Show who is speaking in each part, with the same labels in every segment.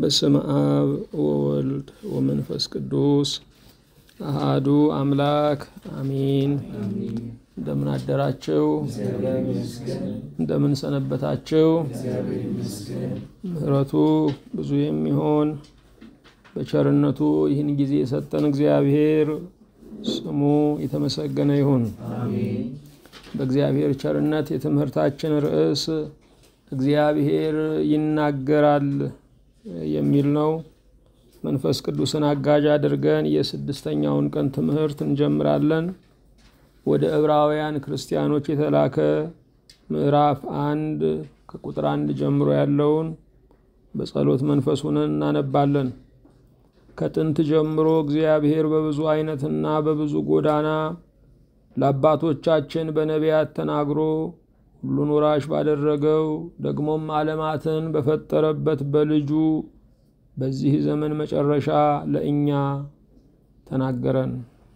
Speaker 1: በስመ አብ ወወልድ ወመንፈስ ቅዱስ አሃዱ አምላክ አሚን። እንደምን አደራችሁ? እንደምን ሰነበታችሁ? ምሕረቱ ብዙ የሚሆን በቸርነቱ ይህን ጊዜ የሰጠን እግዚአብሔር ስሙ የተመሰገነ ይሁን። በእግዚአብሔር ቸርነት የትምህርታችን ርዕስ እግዚአብሔር ይናገራል የሚል ነው። መንፈስ ቅዱስን አጋዥ አድርገን የስድስተኛውን ቀን ትምህርት እንጀምራለን። ወደ ዕብራውያን ክርስቲያኖች የተላከ ምዕራፍ አንድ ከቁጥር አንድ ጀምሮ ያለውን በጸሎት መንፈስ ሆነን እናነባለን። ከጥንት ጀምሮ እግዚአብሔር በብዙ አይነትና በብዙ ጎዳና ለአባቶቻችን በነቢያት ተናግሮ ሁሉን ወራሽ ባደረገው ደግሞም ዓለማትን በፈጠረበት በልጁ በዚህ ዘመን መጨረሻ ለእኛ ተናገረን።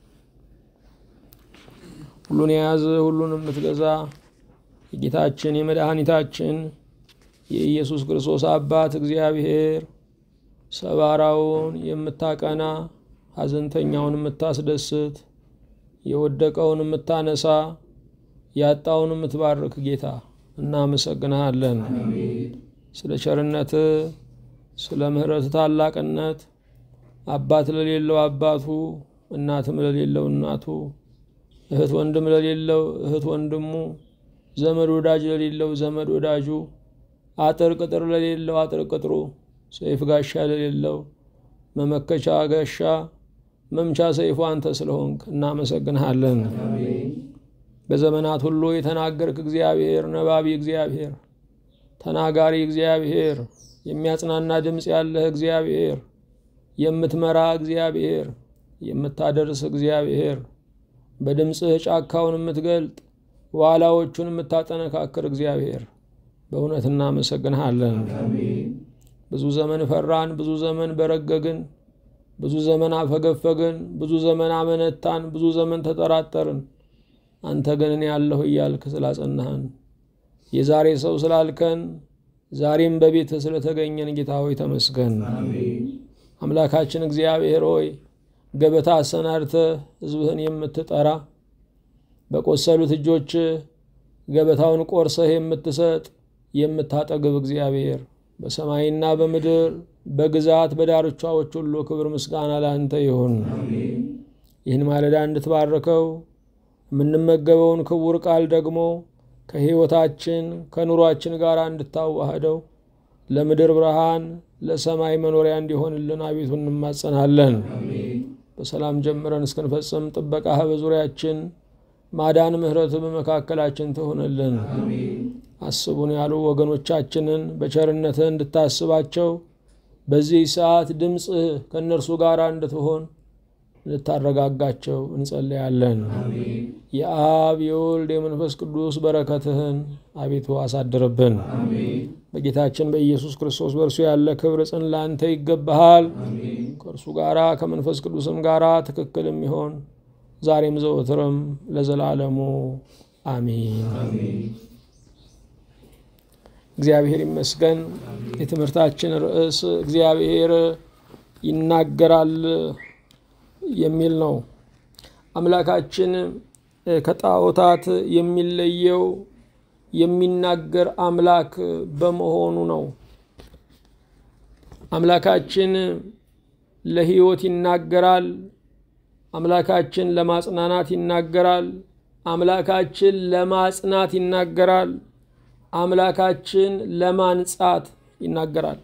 Speaker 1: ሁሉን የያዘ ሁሉን የምትገዛ የጌታችን የመድኃኒታችን የኢየሱስ ክርስቶስ አባት እግዚአብሔር ሰባራውን የምታቀና ሐዘንተኛውን የምታስደስት የወደቀውን የምታነሳ ያጣውን የምትባርክ ጌታ እናመሰግንሃለን። ስለ ቸርነት፣ ስለ ምሕረት ታላቅነት አባት ለሌለው አባቱ፣ እናትም ለሌለው እናቱ፣ እህት ወንድም ለሌለው እህት ወንድሙ፣ ዘመድ ወዳጅ ለሌለው ዘመድ ወዳጁ፣ አጥር ቅጥር ለሌለው አጥር ቅጥሩ፣ ሰይፍ ጋሻ ለሌለው መመከቻ ጋሻ መምቻ ሰይፉ አንተ ስለሆንክ እናመሰግንሃለን። በዘመናት ሁሉ የተናገርክ እግዚአብሔር፣ ነባቢ እግዚአብሔር፣ ተናጋሪ እግዚአብሔር፣ የሚያጽናና ድምፅ ያለህ እግዚአብሔር፣ የምትመራ እግዚአብሔር፣ የምታደርስ እግዚአብሔር፣ በድምፅህ ጫካውን የምትገልጥ ዋላዎቹን የምታጠነካክር እግዚአብሔር በእውነት እናመሰግንሃለን። ብዙ ዘመን ፈራን፣ ብዙ ዘመን በረገግን፣ ብዙ ዘመን አፈገፈግን፣ ብዙ ዘመን አመነታን፣ ብዙ ዘመን ተጠራጠርን። አንተ ግን እኔ ያለሁ እያልክ ስላጸናህን የዛሬ ሰው ስላልከን ዛሬም በቤት ስለተገኘን ጌታ ሆይ ተመስገን። አምላካችን እግዚአብሔር ሆይ ገበታ አሰናድተህ ሕዝብህን የምትጠራ በቆሰሉት እጆች ገበታውን ቆርሰህ የምትሰጥ የምታጠግብ እግዚአብሔር በሰማይና በምድር በግዛት በዳርቻዎች ሁሉ ክብር ምስጋና ለአንተ ይሁን። ይህን ማለዳ እንድትባርከው የምንመገበውን ክቡር ቃል ደግሞ ከሕይወታችን ከኑሯችን ጋር እንድታዋህደው ለምድር ብርሃን ለሰማይ መኖሪያ እንዲሆንልን አቤቱ እንማጸናለን። በሰላም ጀምረን እስክንፈጽም ጥበቃህ በዙሪያችን ማዳን፣ ምሕረት በመካከላችን ትሆንልን። አስቡን ያሉ ወገኖቻችንን በቸርነትህ እንድታስባቸው በዚህ ሰዓት ድምፅህ ከእነርሱ ጋር እንድትሆን ልታረጋጋቸው እንጸለያለን። የአብ የወልድ የመንፈስ ቅዱስ በረከትህን አቤቱ አሳድርብን። በጌታችን በኢየሱስ ክርስቶስ በእርሱ ያለ ክብር ጽን ላንተ ይገባሃል። ከእርሱ ጋራ ከመንፈስ ቅዱስም ጋራ ትክክል የሚሆን ዛሬም ዘወትርም ለዘላለሙ አሚን። እግዚአብሔር ይመስገን። የትምህርታችን ርዕስ እግዚአብሔር ይናገራል የሚል ነው። አምላካችን ከጣዖታት የሚለየው የሚናገር አምላክ በመሆኑ ነው። አምላካችን ለሕይወት ይናገራል። አምላካችን ለማጽናናት ይናገራል። አምላካችን ለማጽናት ይናገራል። አምላካችን ለማንጻት ይናገራል።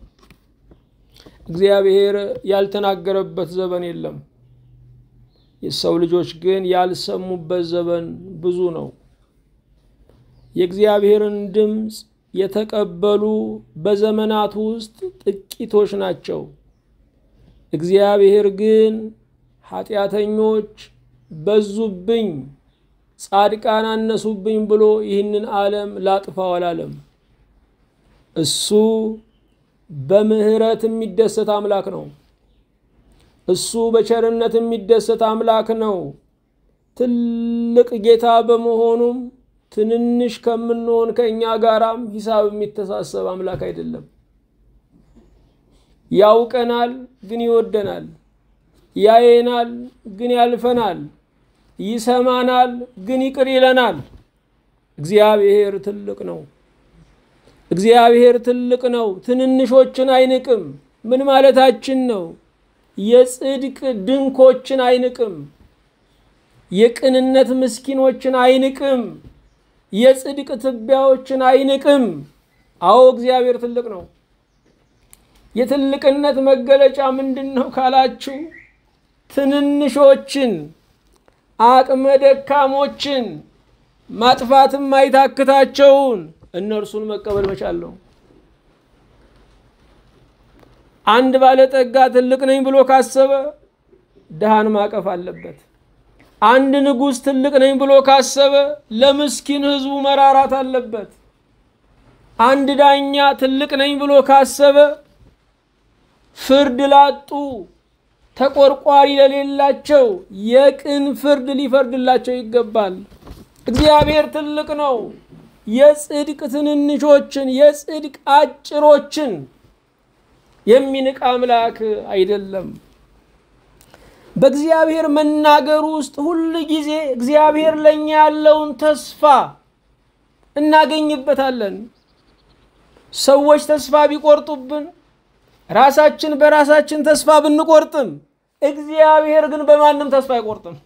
Speaker 1: እግዚአብሔር ያልተናገረበት ዘመን የለም። የሰው ልጆች ግን ያልሰሙበት ዘመን ብዙ ነው። የእግዚአብሔርን ድምፅ የተቀበሉ በዘመናት ውስጥ ጥቂቶች ናቸው። እግዚአብሔር ግን ኃጢአተኞች በዙብኝ፣ ጻድቃን አነሱብኝ ብሎ ይህንን ዓለም ላጥፋው አላለም። እሱ በምሕረት የሚደሰት አምላክ ነው። እሱ በቸርነት የሚደሰት አምላክ ነው። ትልቅ ጌታ በመሆኑም ትንንሽ ከምንሆን ከእኛ ጋራም ሂሳብ የሚተሳሰብ አምላክ አይደለም። ያውቀናል ግን ይወደናል፣ ያየናል ግን ያልፈናል፣ ይሰማናል ግን ይቅር ይለናል። እግዚአብሔር ትልቅ ነው። እግዚአብሔር ትልቅ ነው። ትንንሾችን አይንቅም። ምን ማለታችን ነው? የጽድቅ ድንኮችን አይንቅም። የቅንነት ምስኪኖችን አይንቅም። የጽድቅ ትቢያዎችን አይንቅም። አዎ እግዚአብሔር ትልቅ ነው። የትልቅነት መገለጫ ምንድን ነው ካላችሁ፣ ትንንሾችን አቅመ ደካሞችን ማጥፋትም አይታክታቸውን እነርሱን መቀበል መቻል ነው። አንድ ባለጠጋ ትልቅ ነኝ ብሎ ካሰበ ድሃን ማቀፍ አለበት። አንድ ንጉሥ ትልቅ ነኝ ብሎ ካሰበ ለምስኪን ሕዝቡ መራራት አለበት። አንድ ዳኛ ትልቅ ነኝ ብሎ ካሰበ ፍርድ ላጡ ተቆርቋሪ ለሌላቸው የቅን ፍርድ ሊፈርድላቸው ይገባል። እግዚአብሔር ትልቅ ነው። የጽድቅ ትንንሾችን የጽድቅ አጭሮችን የሚንቅ አምላክ አይደለም። በእግዚአብሔር መናገር ውስጥ ሁል ጊዜ እግዚአብሔር ለእኛ ያለውን ተስፋ እናገኝበታለን። ሰዎች ተስፋ ቢቆርጡብን፣ ራሳችን በራሳችን ተስፋ ብንቆርጥም፣ እግዚአብሔር ግን በማንም ተስፋ አይቆርጥም።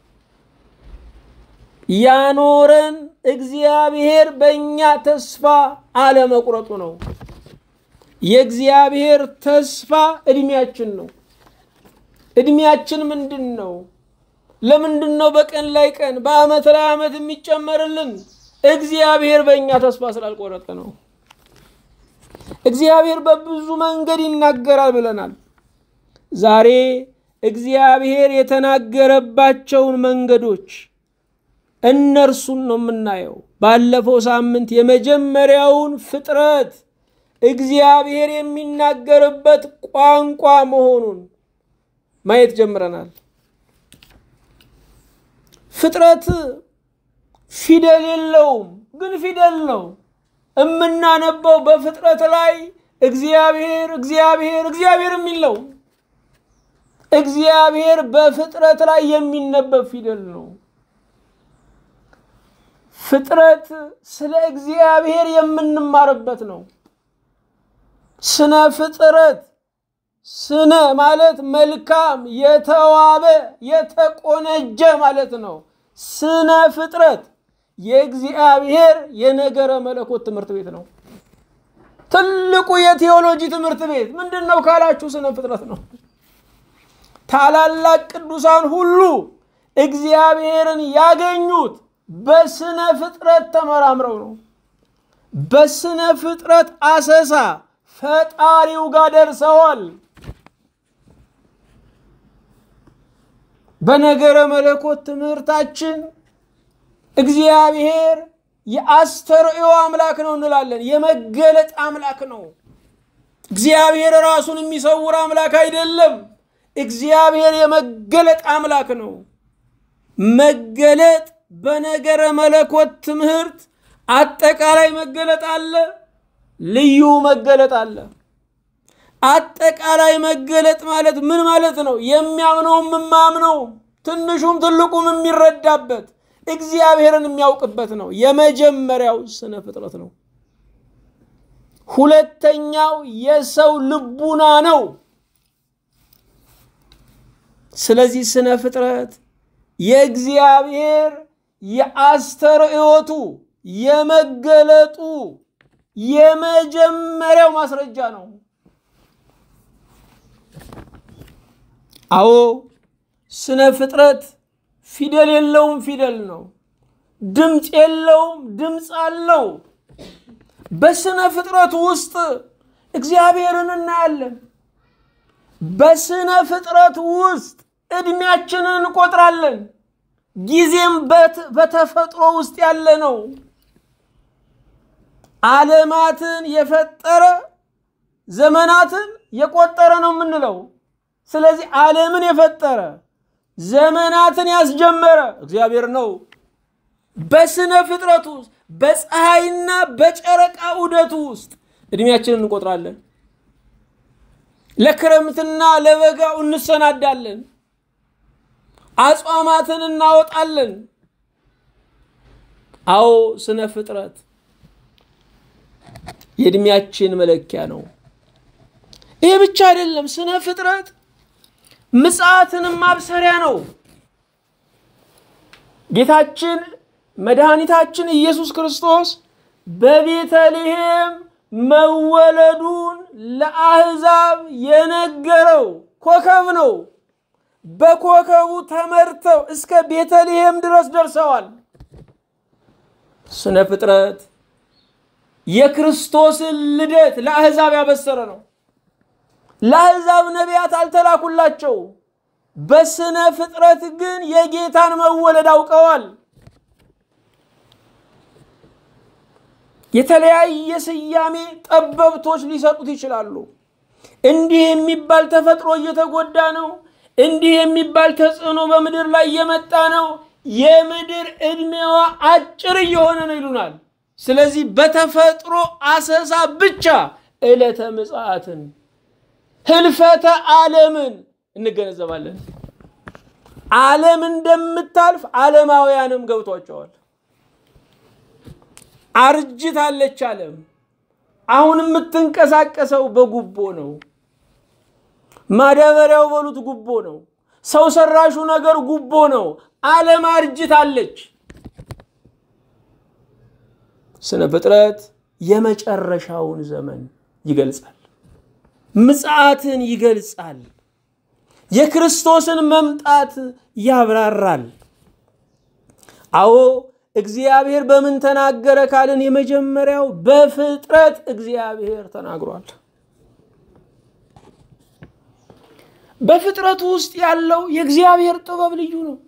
Speaker 1: ያኖረን እግዚአብሔር በእኛ ተስፋ አለመቁረጡ ነው። የእግዚአብሔር ተስፋ ዕድሜያችን ነው። ዕድሜያችን ምንድን ነው? ለምንድን ነው በቀን ላይ ቀን በዓመት ላይ ዓመት የሚጨመርልን? እግዚአብሔር በእኛ ተስፋ ስላልቆረጠ ነው። እግዚአብሔር በብዙ መንገድ ይናገራል ብለናል። ዛሬ እግዚአብሔር የተናገረባቸውን መንገዶች እነርሱን ነው የምናየው። ባለፈው ሳምንት የመጀመሪያውን ፍጥረት እግዚአብሔር የሚናገርበት ቋንቋ መሆኑን ማየት ጀምረናል። ፍጥረት ፊደል የለውም፣ ግን ፊደል ነው። የምናነበው በፍጥረት ላይ እግዚአብሔር እግዚአብሔር እግዚአብሔር የሚል ነው። እግዚአብሔር በፍጥረት ላይ የሚነበብ ፊደል ነው። ፍጥረት ስለ እግዚአብሔር የምንማርበት ነው። ስነ ፍጥረት ስነ ማለት መልካም፣ የተዋበ፣ የተቆነጀ ማለት ነው። ስነ ፍጥረት የእግዚአብሔር የነገረ መለኮት ትምህርት ቤት ነው። ትልቁ የቴዎሎጂ ትምህርት ቤት ምንድን ነው ካላችሁ ስነ ፍጥረት ነው። ታላላቅ ቅዱሳን ሁሉ እግዚአብሔርን ያገኙት በስነ ፍጥረት ተመራምረው ነው። በስነ ፍጥረት አሰሳ ፈጣሪው ጋር ደርሰዋል። በነገረ መለኮት ትምህርታችን እግዚአብሔር የአስተርእዮ አምላክ ነው እንላለን። የመገለጥ አምላክ ነው። እግዚአብሔር ራሱን የሚሰውር አምላክ አይደለም። እግዚአብሔር የመገለጥ አምላክ ነው። መገለጥ በነገረ መለኮት ትምህርት አጠቃላይ መገለጥ አለ፣ ልዩ መገለጥ አለ። አጠቃላይ መገለጥ ማለት ምን ማለት ነው? የሚያምነውም የማያምነው ትንሹም ትልቁም የሚረዳበት እግዚአብሔርን የሚያውቅበት ነው። የመጀመሪያው ስነ ፍጥረት ነው። ሁለተኛው የሰው ልቡና ነው። ስለዚህ ስነ ፍጥረት የእግዚአብሔር የአስተርእዮቱ የመገለጡ የመጀመሪያው ማስረጃ ነው። አዎ ስነ ፍጥረት ፊደል የለውም፣ ፊደል ነው። ድምፅ የለውም፣ ድምፅ አለው። በስነ ፍጥረት ውስጥ እግዚአብሔርን እናያለን። በስነ ፍጥረት ውስጥ ዕድሜያችንን እንቆጥራለን። ጊዜም በተፈጥሮ ውስጥ ያለ ነው። ዓለማትን የፈጠረ ዘመናትን የቆጠረ ነው የምንለው። ስለዚህ ዓለምን የፈጠረ ዘመናትን ያስጀመረ እግዚአብሔር ነው። በስነ ፍጥረት ውስጥ በፀሐይና በጨረቃ ዑደቱ ውስጥ ዕድሜያችንን እንቆጥራለን። ለክረምትና ለበጋው እንሰናዳለን። አጽዋማትን እናወጣለን። አዎ ስነ ፍጥረት የእድሜያችን መለኪያ ነው። ይህ ብቻ አይደለም። ስነ ፍጥረት ምጽአትንም ማብሰሪያ ነው። ጌታችን መድኃኒታችን ኢየሱስ ክርስቶስ በቤተልሔም መወለዱን ለአሕዛብ የነገረው ኮከብ ነው። በኮከቡ ተመርተው እስከ ቤተልሔም ድረስ ደርሰዋል። ስነ ፍጥረት የክርስቶስን ልደት ለአሕዛብ ያበሰረ ነው። ለአሕዛብ ነቢያት አልተላኩላቸው። በስነ ፍጥረት ግን የጌታን መወለድ አውቀዋል። የተለያየ ስያሜ ጠበብቶች ሊሰጡት ይችላሉ። እንዲህ የሚባል ተፈጥሮ እየተጎዳ ነው፣ እንዲህ የሚባል ተጽዕኖ በምድር ላይ እየመጣ ነው፣ የምድር ዕድሜዋ አጭር እየሆነ ነው ይሉናል። ስለዚህ በተፈጥሮ አሰሳ ብቻ ዕለተ ምጽአትን ህልፈተ ዓለምን እንገነዘባለን። ዓለም እንደምታልፍ ዓለማውያንም ገብቷቸዋል። አርጅታለች ዓለም። አሁን የምትንቀሳቀሰው በጉቦ ነው። ማዳበሪያው በሉት ጉቦ ነው። ሰው ሰራሹ ነገር ጉቦ ነው። ዓለም አርጅታለች። ስነ ፍጥረት የመጨረሻውን ዘመን ይገልጻል። ምጽአትን ይገልጻል። የክርስቶስን መምጣት ያብራራል። አዎ እግዚአብሔር በምን ተናገረ ካልን የመጀመሪያው በፍጥረት እግዚአብሔር ተናግሯል። በፍጥረቱ ውስጥ ያለው የእግዚአብሔር ጥበብ ልዩ ነው።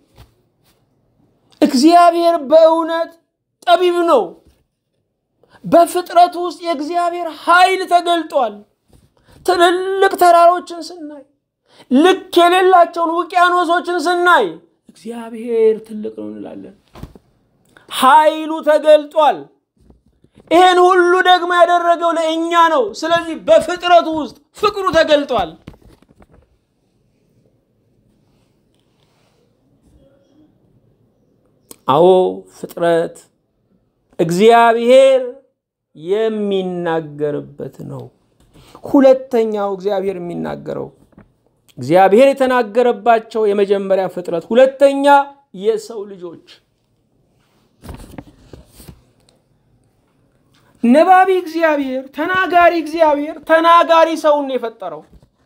Speaker 1: እግዚአብሔር በእውነት ጠቢብ ነው። በፍጥረቱ ውስጥ የእግዚአብሔር ኃይል ተገልጧል። ትልልቅ ተራሮችን ስናይ፣ ልክ የሌላቸውን ውቅያኖሶችን ስናይ እግዚአብሔር ትልቅ ነው እንላለን። ኃይሉ ተገልጧል። ይህን ሁሉ ደግሞ ያደረገው ለእኛ ነው። ስለዚህ በፍጥረቱ ውስጥ ፍቅሩ ተገልጧል። አዎ ፍጥረት እግዚአብሔር የሚናገርበት ነው። ሁለተኛው እግዚአብሔር የሚናገረው እግዚአብሔር የተናገረባቸው የመጀመሪያ ፍጥረት፣ ሁለተኛ የሰው ልጆች ነባቢ እግዚአብሔር ተናጋሪ እግዚአብሔር ተናጋሪ ሰውን የፈጠረው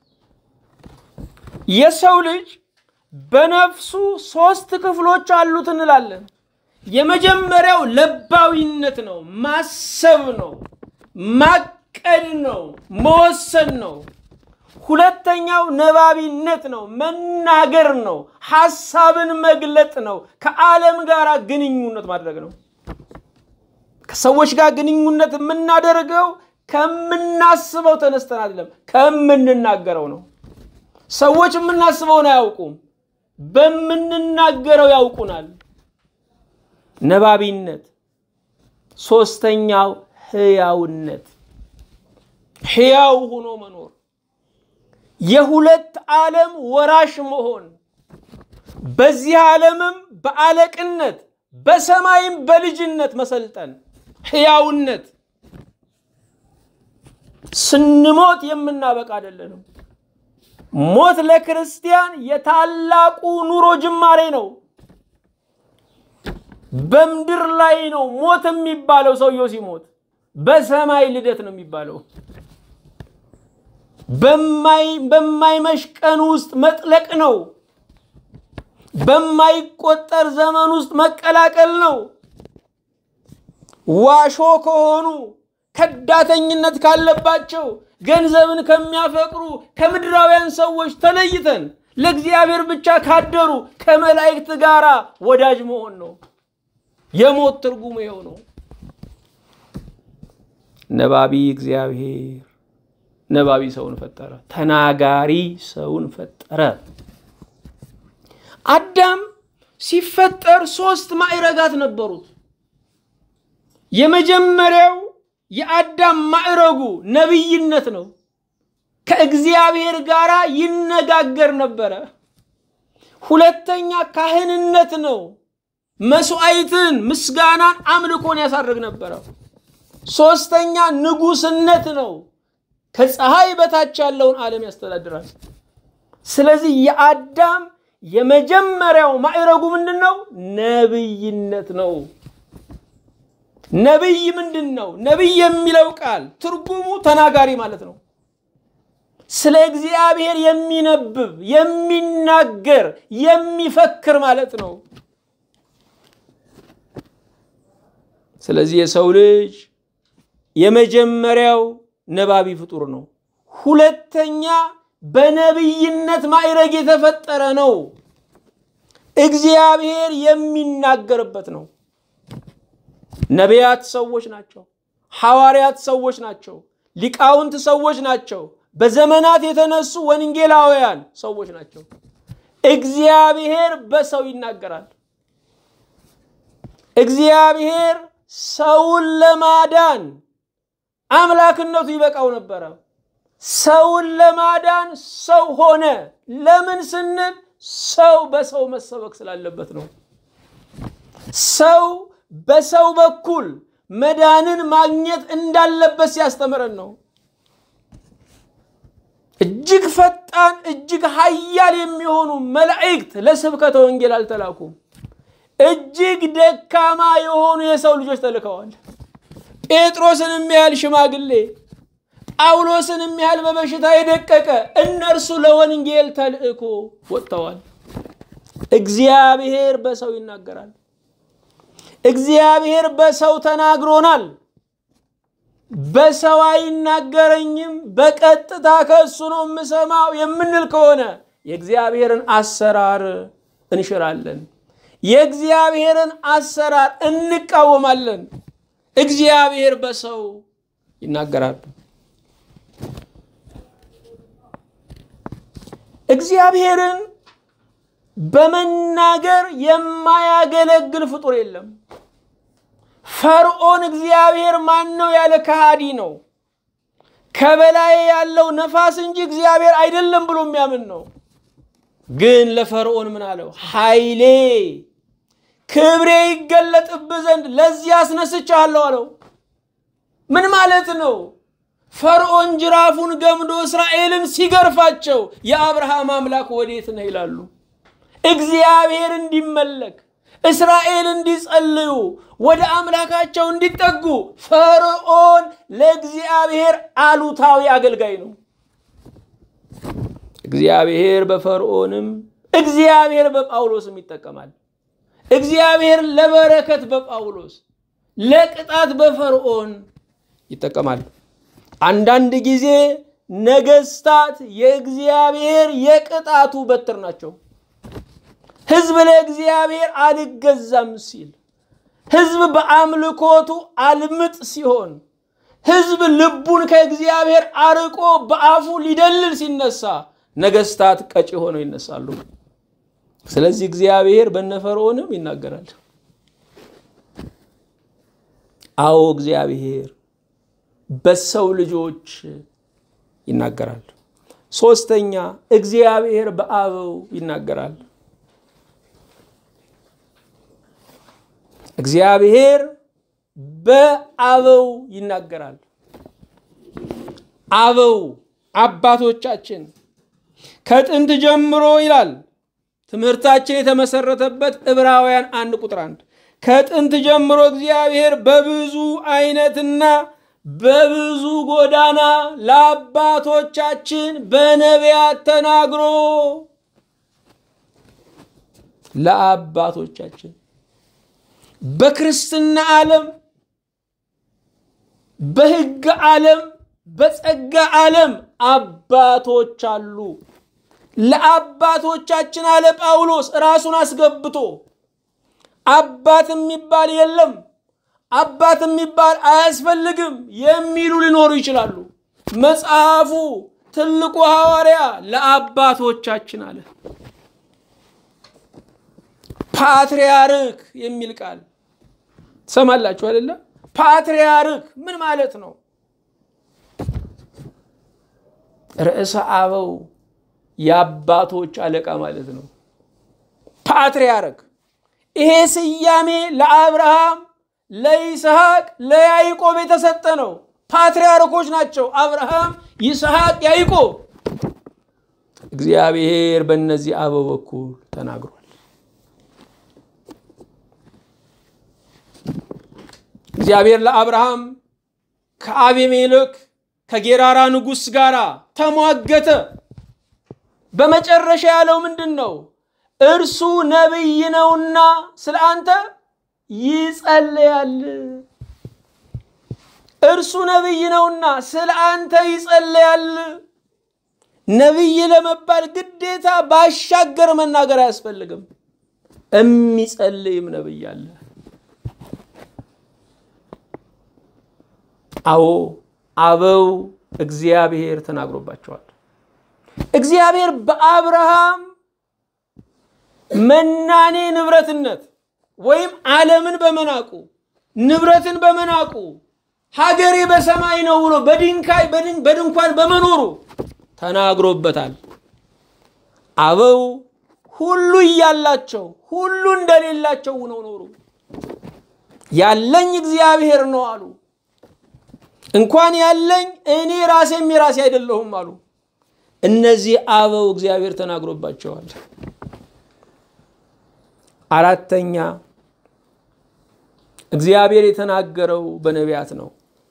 Speaker 1: የሰው ልጅ በነፍሱ ሶስት ክፍሎች አሉት እንላለን። የመጀመሪያው ለባዊነት ነው፣ ማሰብ ነው፣ ማቀድ ነው፣ መወሰን ነው። ሁለተኛው ነባቢነት ነው፣ መናገር ነው፣ ሐሳብን መግለጥ ነው፣ ከዓለም ጋር ግንኙነት ማድረግ ነው። ከሰዎች ጋር ግንኙነት የምናደርገው ከምናስበው ተነስተን አይደለም፣ ከምንናገረው ነው። ሰዎች የምናስበውን አያውቁም፣ በምንናገረው ያውቁናል። ነባቢነት። ሶስተኛው ህያውነት፣ ህያው ሆኖ መኖር፣ የሁለት ዓለም ወራሽ መሆን፣ በዚህ ዓለምም በአለቅነት በሰማይም በልጅነት መሰልጠን፣ ህያውነት። ስንሞት የምናበቃ አይደለንም። ሞት ለክርስቲያን የታላቁ ኑሮ ጅማሬ ነው። በምድር ላይ ነው ሞት የሚባለው። ሰውየው ሲሞት በሰማይ ልደት ነው የሚባለው። በማይመሽ ቀን ውስጥ መጥለቅ ነው። በማይቆጠር ዘመን ውስጥ መቀላቀል ነው። ዋሾ ከሆኑ ከዳተኝነት ካለባቸው ገንዘብን ከሚያፈቅሩ ከምድራውያን ሰዎች ተለይተን ለእግዚአብሔር ብቻ ካደሩ ከመላእክት ጋር ወዳጅ መሆን ነው። የሞት ትርጉሙ ይኸው ነው። ነባቢ እግዚአብሔር ነባቢ ሰውን ፈጠረ። ተናጋሪ ሰውን ፈጠረ። አዳም ሲፈጠር ሶስት ማዕረጋት ነበሩት። የመጀመሪያው የአዳም ማዕረጉ ነቢይነት ነው። ከእግዚአብሔር ጋር ይነጋገር ነበረ። ሁለተኛ ካህንነት ነው። መስዋዕትን፣ ምስጋናን፣ አምልኮን ያሳርግ ነበረ። ሶስተኛ ንጉስነት ነው። ከፀሐይ በታች ያለውን ዓለም ያስተዳድራል። ስለዚህ የአዳም የመጀመሪያው ማዕረጉ ምንድን ነው? ነብይነት ነው። ነብይ ምንድን ነው? ነብይ የሚለው ቃል ትርጉሙ ተናጋሪ ማለት ነው። ስለ እግዚአብሔር የሚነብብ የሚናገር፣ የሚፈክር ማለት ነው። ስለዚህ የሰው ልጅ የመጀመሪያው ነባቢ ፍጡር ነው። ሁለተኛ በነቢይነት ማዕረግ የተፈጠረ ነው። እግዚአብሔር የሚናገርበት ነው። ነቢያት ሰዎች ናቸው። ሐዋርያት ሰዎች ናቸው። ሊቃውንት ሰዎች ናቸው። በዘመናት የተነሱ ወንጌላውያን ሰዎች ናቸው። እግዚአብሔር በሰው ይናገራል። እግዚአብሔር ሰውን ለማዳን አምላክነቱ ይበቃው ነበረ። ሰውን ለማዳን ሰው ሆነ። ለምን ስንል ሰው በሰው መሰበክ ስላለበት ነው። ሰው በሰው በኩል መዳንን ማግኘት እንዳለበት ሲያስተምረን ነው። እጅግ ፈጣን እጅግ ኃያል የሚሆኑ መላእክት ለስብከተ ወንጌል አልተላኩም። እጅግ ደካማ የሆኑ የሰው ልጆች ተልከዋል። ጴጥሮስን የሚያህል ሽማግሌ፣ ጳውሎስን የሚያህል በበሽታ የደቀቀ እነርሱ ለወንጌል ተልእኮ ወጥተዋል። እግዚአብሔር በሰው ይናገራል። እግዚአብሔር በሰው ተናግሮናል። በሰው አይናገረኝም፣ በቀጥታ ከእሱ ነው የምሰማው የምንል ከሆነ የእግዚአብሔርን አሰራር እንሽራለን። የእግዚአብሔርን አሰራር እንቃወማለን። እግዚአብሔር በሰው ይናገራል። እግዚአብሔርን በመናገር የማያገለግል ፍጡር የለም። ፈርዖን እግዚአብሔር ማን ነው ያለ ከሃዲ ነው። ከበላይ ያለው ነፋስ እንጂ እግዚአብሔር አይደለም ብሎ የሚያምን ነው። ግን ለፈርዖን ምን አለው? ኃይሌ ክብሬ ይገለጥብህ ዘንድ ለዚህ አስነስቻለሁ አለው። ምን ማለት ነው? ፈርዖን ጅራፉን ገምዶ እስራኤልን ሲገርፋቸው የአብርሃም አምላክ ወዴት ነህ ይላሉ። እግዚአብሔር እንዲመለክ እስራኤል እንዲጸልዩ ወደ አምላካቸው እንዲጠጉ ፈርዖን ለእግዚአብሔር አሉታዊ አገልጋይ ነው። እግዚአብሔር በፈርዖንም እግዚአብሔር በጳውሎስም ይጠቀማል። እግዚአብሔር ለበረከት በጳውሎስ ለቅጣት በፈርዖን ይጠቀማል። አንዳንድ ጊዜ ነገስታት የእግዚአብሔር የቅጣቱ በትር ናቸው። ህዝብ ለእግዚአብሔር አልገዛም ሲል፣ ህዝብ በአምልኮቱ አልምጥ ሲሆን፣ ህዝብ ልቡን ከእግዚአብሔር አርቆ በአፉ ሊደልል ሲነሳ ነገስታት ቀጪ ሆነው ይነሳሉ። ስለዚህ እግዚአብሔር በነፈርዖንም ይናገራል። አዎ እግዚአብሔር በሰው ልጆች ይናገራል። ሶስተኛ እግዚአብሔር በአበው ይናገራል። እግዚአብሔር በአበው ይናገራል። አበው አባቶቻችን ከጥንት ጀምሮ ይላል ትምህርታችን የተመሰረተበት ዕብራውያን አንድ ቁጥር አንድ ከጥንት ጀምሮ እግዚአብሔር በብዙ አይነትና በብዙ ጎዳና ለአባቶቻችን በነቢያት ተናግሮ ለአባቶቻችን በክርስትና ዓለም በሕግ ዓለም በጸጋ ዓለም አባቶች አሉ። ለአባቶቻችን አለ ጳውሎስ ራሱን አስገብቶ አባት የሚባል የለም፣ አባት የሚባል አያስፈልግም የሚሉ ሊኖሩ ይችላሉ። መጽሐፉ ትልቁ ሐዋርያ ለአባቶቻችን አለ። ፓትርያርክ የሚል ቃል ትሰማላችሁ አይደለ? ፓትርያርክ ምን ማለት ነው? ርዕሰ አበው የአባቶች አለቃ ማለት ነው። ፓትርያርክ ይሄ ስያሜ ለአብርሃም፣ ለይስሐቅ፣ ለያዕቆብ የተሰጠ ነው። ፓትርያርኮች ናቸው። አብርሃም፣ ይስሐቅ፣ ያዕቆብ። እግዚአብሔር በእነዚህ አበው በኩል ተናግሯል። እግዚአብሔር ለአብርሃም ከአቤሜሌክ ከጌራራ ንጉሥ ጋር ተሟገተ። በመጨረሻ ያለው ምንድን ነው? እርሱ ነቢይ ነውና ስለ አንተ ይጸለያል። እርሱ ነቢይ ነውና ስለ አንተ ይጸለያል። ነቢይ ለመባል ግዴታ ባሻገር መናገር አያስፈልግም። የሚጸልይም ነቢይ አለ። አዎ አበው እግዚአብሔር ተናግሮባቸዋል። እግዚአብሔር በአብርሃም መናኔ ንብረትነት ወይም ዓለምን በመናቁ ንብረትን በመናቁ ሀገሬ በሰማይ ነው ብሎ በድንጋይ በድንኳን በመኖሩ ተናግሮበታል። አበው ሁሉ እያላቸው ሁሉ እንደሌላቸው ሆነው ኖሩ። ያለኝ እግዚአብሔር ነው አሉ። እንኳን ያለኝ እኔ ራሴም የራሴ አይደለሁም አሉ። እነዚህ አበው እግዚአብሔር ተናግሮባቸዋል። አራተኛ እግዚአብሔር የተናገረው በነቢያት ነው።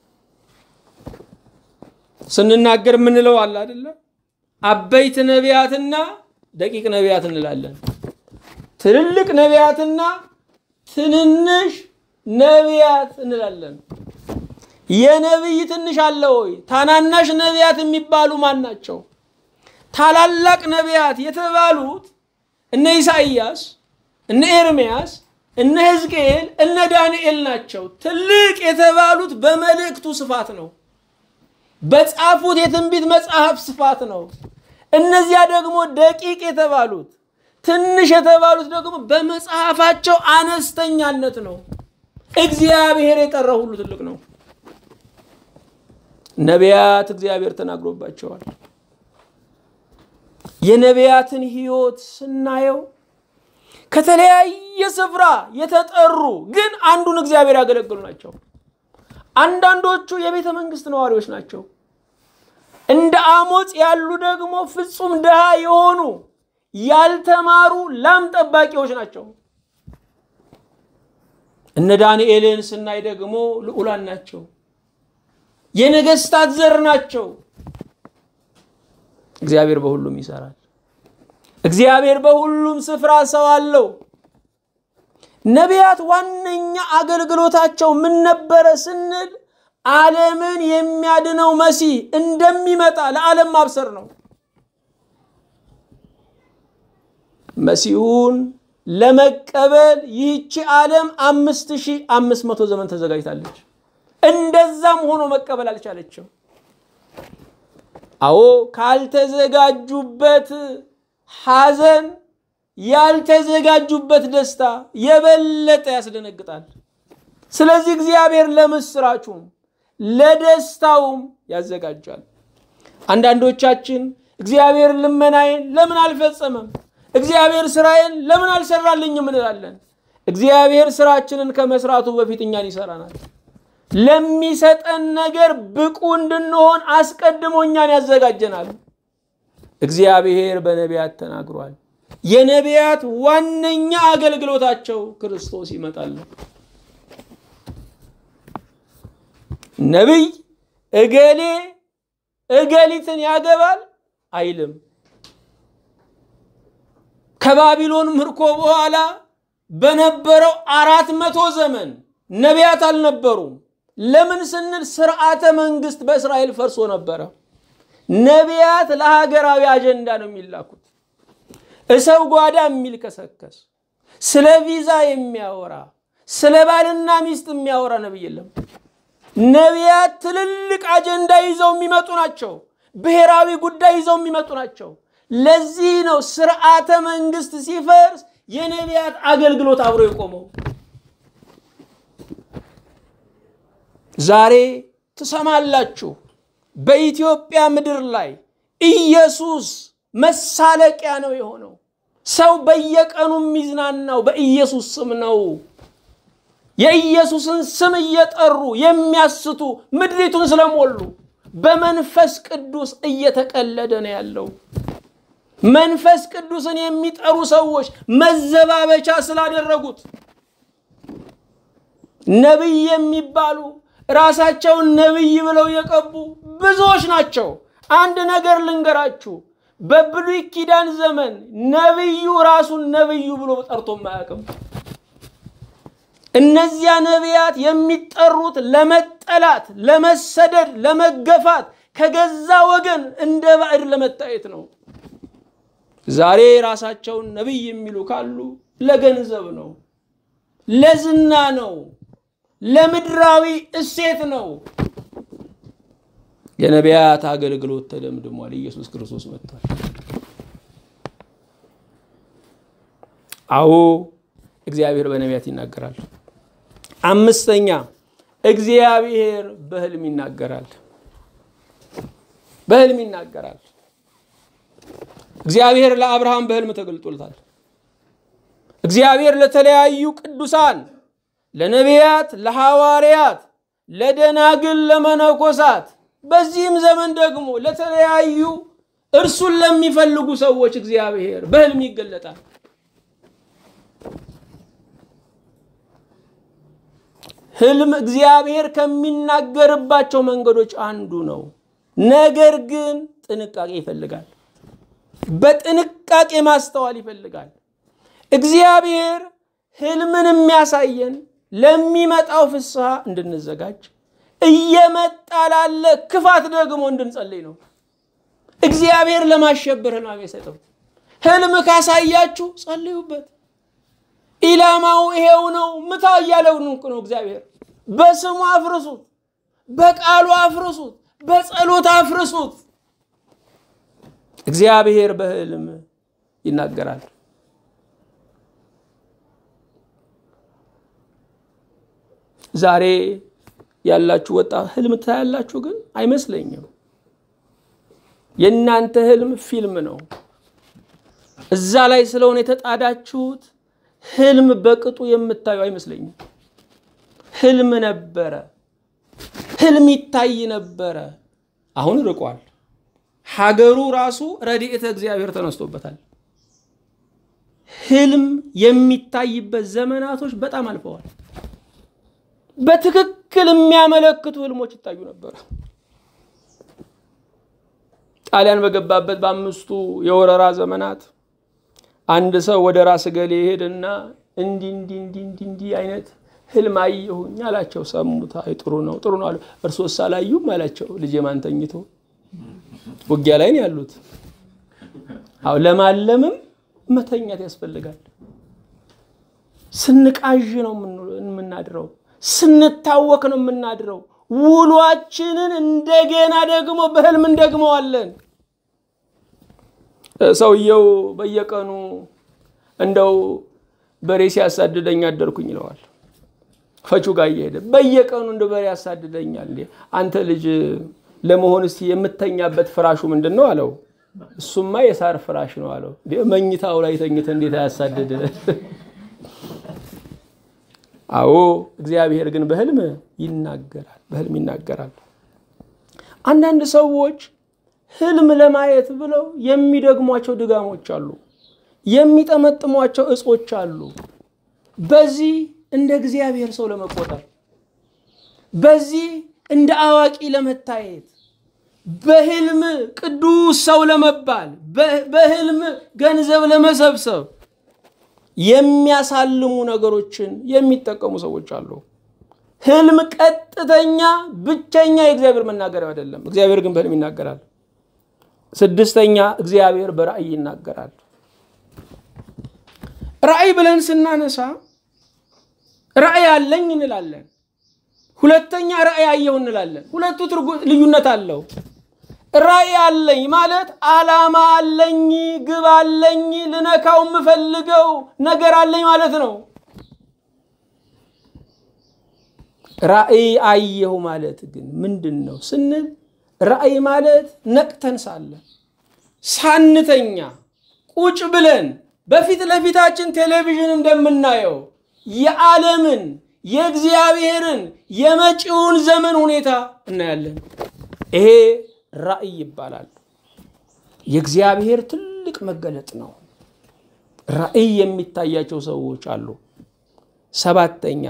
Speaker 1: ስንናገር የምንለው አለ አይደለ? አበይት ነቢያትና ደቂቅ ነቢያት እንላለን። ትልልቅ ነቢያትና ትንንሽ ነቢያት እንላለን። የነቢይ ትንሽ አለ ወይ? ታናናሽ ነቢያት የሚባሉ ማን ናቸው? ታላላቅ ነቢያት የተባሉት እነ ኢሳይያስ፣ እነ ኤርምያስ፣ እነ ሕዝቅኤል፣ እነ ዳንኤል ናቸው። ትልቅ የተባሉት በመልእክቱ ስፋት ነው። በጻፉት የትንቢት መጽሐፍ ስፋት ነው። እነዚያ ደግሞ ደቂቅ የተባሉት ትንሽ የተባሉት ደግሞ በመጽሐፋቸው አነስተኛነት ነው። እግዚአብሔር የጠራው ሁሉ ትልቅ ነው። ነቢያት እግዚአብሔር ተናግሮባቸዋል። የነቢያትን ሕይወት ስናየው ከተለያየ ስፍራ የተጠሩ ግን አንዱን እግዚአብሔር ያገለግሉ ናቸው። አንዳንዶቹ የቤተ መንግስት ነዋሪዎች ናቸው። እንደ አሞጽ ያሉ ደግሞ ፍጹም ድሃ የሆኑ ያልተማሩ ላም ጠባቂዎች ናቸው። እነ ዳንኤልን ስናይ ደግሞ ልዑላን ናቸው። የነገስታት ዘር ናቸው። እግዚአብሔር በሁሉም ይሰራል። እግዚአብሔር በሁሉም ስፍራ ሰው አለው። ነቢያት ዋነኛ አገልግሎታቸው ምን ነበረ ስንል ዓለምን የሚያድነው መሲህ እንደሚመጣ ለዓለም ማብሰር ነው። መሲሁን ለመቀበል ይህቺ ዓለም አምስት ሺህ አምስት መቶ ዘመን ተዘጋጅታለች። እንደዛም ሆኖ መቀበል አልቻለችም። አዎ ካልተዘጋጁበት ሐዘን ያልተዘጋጁበት ደስታ የበለጠ ያስደነግጣል። ስለዚህ እግዚአብሔር ለምስራቹም ለደስታውም ያዘጋጃል። አንዳንዶቻችን እግዚአብሔር ልመናዬን ለምን አልፈጸመም፣ እግዚአብሔር ስራዬን ለምን አልሰራልኝም እንላለን። እግዚአብሔር ስራችንን ከመስራቱ በፊት እኛን ይሰራናል። ለሚሰጠን ነገር ብቁ እንድንሆን አስቀድሞ እኛን ያዘጋጀናል። እግዚአብሔር በነቢያት ተናግሯል። የነቢያት ዋነኛ አገልግሎታቸው ክርስቶስ ይመጣል ነው። ነቢይ እገሌ እገሊትን ያገባል አይልም። ከባቢሎን ምርኮ በኋላ በነበረው አራት መቶ ዘመን ነቢያት አልነበሩም። ለምን ስንል ስርዓተ መንግስት በእስራኤል ፈርሶ ነበረ። ነቢያት ለሀገራዊ አጀንዳ ነው የሚላኩት። እሰው ጓዳ የሚልከሰከስ ስለ ቪዛ የሚያወራ ስለ ባልና ሚስት የሚያወራ ነቢይ የለም። ነቢያት ትልልቅ አጀንዳ ይዘው የሚመጡ ናቸው። ብሔራዊ ጉዳይ ይዘው የሚመጡ ናቸው። ለዚህ ነው ስርዓተ መንግስት ሲፈርስ የነቢያት አገልግሎት አብሮ የቆመው። ዛሬ ትሰማላችሁ፣ በኢትዮጵያ ምድር ላይ ኢየሱስ መሳለቂያ ነው የሆነው። ሰው በየቀኑ የሚዝናናው በኢየሱስ ስም ነው። የኢየሱስን ስም እየጠሩ የሚያስቱ ምድሪቱን ስለሞሉ በመንፈስ ቅዱስ እየተቀለደ ነው ያለው። መንፈስ ቅዱስን የሚጠሩ ሰዎች መዘባበቻ ስላደረጉት ነቢይ የሚባሉ ራሳቸውን ነቢይ ብለው የቀቡ ብዙዎች ናቸው። አንድ ነገር ልንገራችሁ፣ በብሉይ ኪዳን ዘመን ነቢዩ ራሱን ነቢዩ ብሎ ጠርቶም አያውቅም። እነዚያ ነቢያት የሚጠሩት ለመጠላት፣ ለመሰደድ፣ ለመገፋት ከገዛ ወገን እንደ ባዕድ ለመታየት ነው። ዛሬ ራሳቸውን ነቢይ የሚሉ ካሉ ለገንዘብ ነው፣ ለዝና ነው፣ ለምድራዊ እሴት ነው። የነቢያት አገልግሎት ተደምድሟል። ኢየሱስ ክርስቶስ መጥቷል። አዎ እግዚአብሔር በነቢያት ይናገራል። አምስተኛ እግዚአብሔር በሕልም ይናገራል። በሕልም ይናገራል። እግዚአብሔር ለአብርሃም በሕልም ተገልጦልታል። እግዚአብሔር ለተለያዩ ቅዱሳን፣ ለነቢያት፣ ለሐዋርያት፣ ለደናግል፣ ለመነኮሳት በዚህም ዘመን ደግሞ ለተለያዩ እርሱን ለሚፈልጉ ሰዎች እግዚአብሔር በሕልም ይገለጣል። ሕልም እግዚአብሔር ከሚናገርባቸው መንገዶች አንዱ ነው። ነገር ግን ጥንቃቄ ይፈልጋል። በጥንቃቄ ማስተዋል ይፈልጋል። እግዚአብሔር ሕልምን የሚያሳየን ለሚመጣው ፍስሐ እንድንዘጋጅ እየመጣ ላለ ክፋት ደግሞ እንድንጸልይ ነው። እግዚአብሔር ለማሸበር ሕልም አይሰጥም። ሕልም ካሳያችሁ ጸልዩበት። ኢላማው ይሄው ነው፣ ምታ እያለው ነው እግዚአብሔር። በስሙ አፍርሱት፣ በቃሉ አፍርሱት፣ በጸሎት አፍርሱት። እግዚአብሔር በሕልም ይናገራል። ዛሬ ያላችሁ ወጣት ሕልም ታያላችሁ፣ ግን አይመስለኝም። የእናንተ ሕልም ፊልም ነው። እዛ ላይ ስለሆነ የተጣዳችሁት ሕልም በቅጡ የምታዩ አይመስለኝም። ሕልም ነበረ፣ ሕልም ይታይ ነበረ። አሁን ርቋል። ሀገሩ ራሱ ረድኤተ እግዚአብሔር ተነስቶበታል። ሕልም የሚታይበት ዘመናቶች በጣም አልፈዋል። በትክክል የሚያመለክቱ ሕልሞች ይታዩ ነበር። ጣሊያን በገባበት በአምስቱ የወረራ ዘመናት አንድ ሰው ወደ ራስ ገሌ ይሄድና እንዲህ እንዲህ እንዲህ እንዲህ እንዲህ አይነት ህልም አየሁኝ አላቸው። ሰሙት። አይ ጥሩ ነው ጥሩ ነው አሉ። እርሶስ አላዩም አላቸው። ልጄ ማን ተኝቶ ውጊያ ላይ ነው ያሉት። አዎ ለማለምም መተኛት ያስፈልጋል። ስንቃዥ ነው የምናድረው፣ ስንታወክ ነው የምናድረው። ውሏችንን እንደገና ደግሞ በህልም እንደግመዋለን። ሰውየው በየቀኑ እንደው በሬ ሲያሳድደኝ አደርኩኝ ይለዋል። ፈቹ ጋር እየሄደ በየቀኑ እንደ በሬ ያሳድደኛል። አንተ ልጅ ለመሆን እስቲ የምተኛበት ፍራሹ ምንድን ነው አለው። እሱማ የሳር ፍራሽ ነው አለው። መኝታው ላይ ተኝተ እንዴት አያሳድድ? አዎ እግዚአብሔር ግን በህልም ይናገራል፣ በህልም ይናገራል። አንዳንድ ሰዎች ህልም ለማየት ብለው የሚደግሟቸው ድጋሞች አሉ፣ የሚጠመጥሟቸው እጾች አሉ። በዚህ እንደ እግዚአብሔር ሰው ለመቆጠር፣ በዚህ እንደ አዋቂ ለመታየት፣ በህልም ቅዱስ ሰው ለመባል፣ በህልም ገንዘብ ለመሰብሰብ የሚያሳልሙ ነገሮችን የሚጠቀሙ ሰዎች አሉ። ህልም ቀጥተኛ ብቸኛ የእግዚአብሔር መናገሪያ አይደለም። እግዚአብሔር ግን በህልም ይናገራል። ስድስተኛ እግዚአብሔር በራእይ ይናገራል። ራእይ ብለን ስናነሳ ራእይ አለኝ እንላለን። ሁለተኛ ራእይ አየሁ እንላለን። ሁለቱ ልዩነት አለው። ራእይ አለኝ ማለት ዓላማ አለኝ፣ ግብ አለኝ፣ ልነካው የምፈልገው ነገር አለኝ ማለት ነው። ራእይ አየሁ ማለት ግን ምንድን ነው ስንል ራእይ ማለት ነቅተን ሳለ ሳንተኛ ቁጭ ብለን በፊት ለፊታችን ቴሌቪዥን እንደምናየው የዓለምን የእግዚአብሔርን የመጪውን ዘመን ሁኔታ እናያለን። ይሄ ራእይ ይባላል። የእግዚአብሔር ትልቅ መገለጥ ነው። ራእይ የሚታያቸው ሰዎች አሉ። ሰባተኛ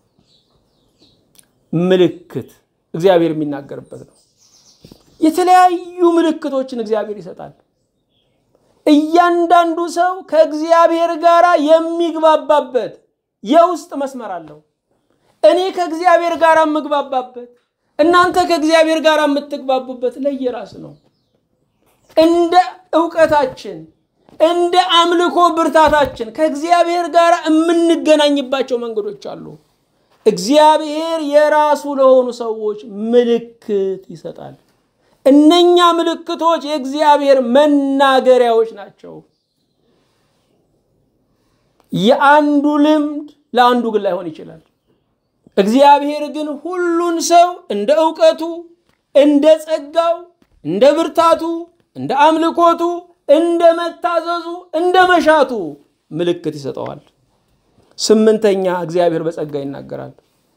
Speaker 1: ምልክት እግዚአብሔር የሚናገርበት ነው። የተለያዩ ምልክቶችን እግዚአብሔር ይሰጣል። እያንዳንዱ ሰው ከእግዚአብሔር ጋር የሚግባባበት የውስጥ መስመር አለው። እኔ ከእግዚአብሔር ጋር የምግባባበት፣ እናንተ ከእግዚአብሔር ጋር የምትግባቡበት ለየራስ ነው። እንደ እውቀታችን እንደ አምልኮ ብርታታችን ከእግዚአብሔር ጋር የምንገናኝባቸው መንገዶች አሉ። እግዚአብሔር የራሱ ለሆኑ ሰዎች ምልክት ይሰጣል። እነኛ ምልክቶች የእግዚአብሔር መናገሪያዎች ናቸው። የአንዱ ልምድ ለአንዱ ግን ላይሆን ይችላል። እግዚአብሔር ግን ሁሉን ሰው እንደ እውቀቱ፣ እንደ ጸጋው፣ እንደ ብርታቱ፣ እንደ አምልኮቱ፣ እንደ መታዘዙ፣ እንደ መሻቱ ምልክት ይሰጠዋል። ስምንተኛ እግዚአብሔር በጸጋ ይናገራል።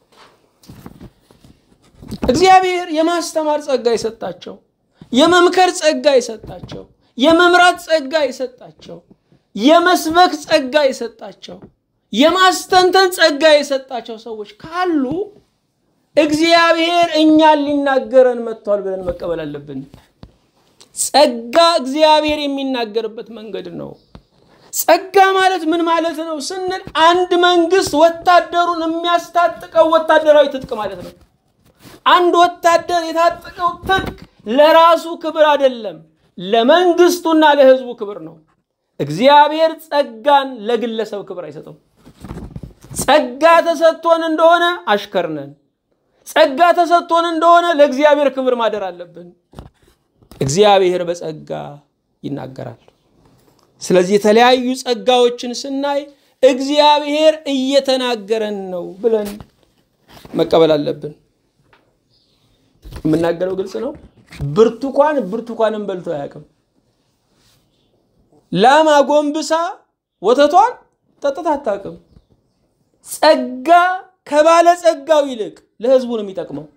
Speaker 1: እግዚአብሔር የማስተማር ጸጋ የሰጣቸው፣ የመምከር ጸጋ የሰጣቸው፣ የመምራት ጸጋ የሰጣቸው፣ የመስበክ ጸጋ የሰጣቸው፣ የማስተንተን ጸጋ የሰጣቸው ሰዎች ካሉ እግዚአብሔር እኛን ሊናገረን መጥቷል ብለን መቀበል አለብን። ጸጋ እግዚአብሔር የሚናገርበት መንገድ ነው። ጸጋ ማለት ምን ማለት ነው ስንል አንድ መንግስት ወታደሩን የሚያስታጥቀው ወታደራዊ ትጥቅ ማለት ነው። አንድ ወታደር የታጠቀው ትጥቅ ለራሱ ክብር አይደለም፣ ለመንግስቱና ለህዝቡ ክብር ነው። እግዚአብሔር ጸጋን ለግለሰብ ክብር አይሰጠው። ጸጋ ተሰጥቶን እንደሆነ አሽከርነን፣ ጸጋ ተሰጥቶን እንደሆነ ለእግዚአብሔር ክብር ማደር አለብን። እግዚአብሔር በጸጋ ይናገራል። ስለዚህ የተለያዩ ጸጋዎችን ስናይ እግዚአብሔር እየተናገረን ነው ብለን መቀበል አለብን። የምናገረው ግልጽ ነው። ብርቱካን ብርቱካንን በልቶ አያውቅም። ላም አጎንብሳ ወተቷን ጠጥታ አታውቅም። ጸጋ ከባለ ጸጋው ይልቅ ለህዝቡ ነው የሚጠቅመው።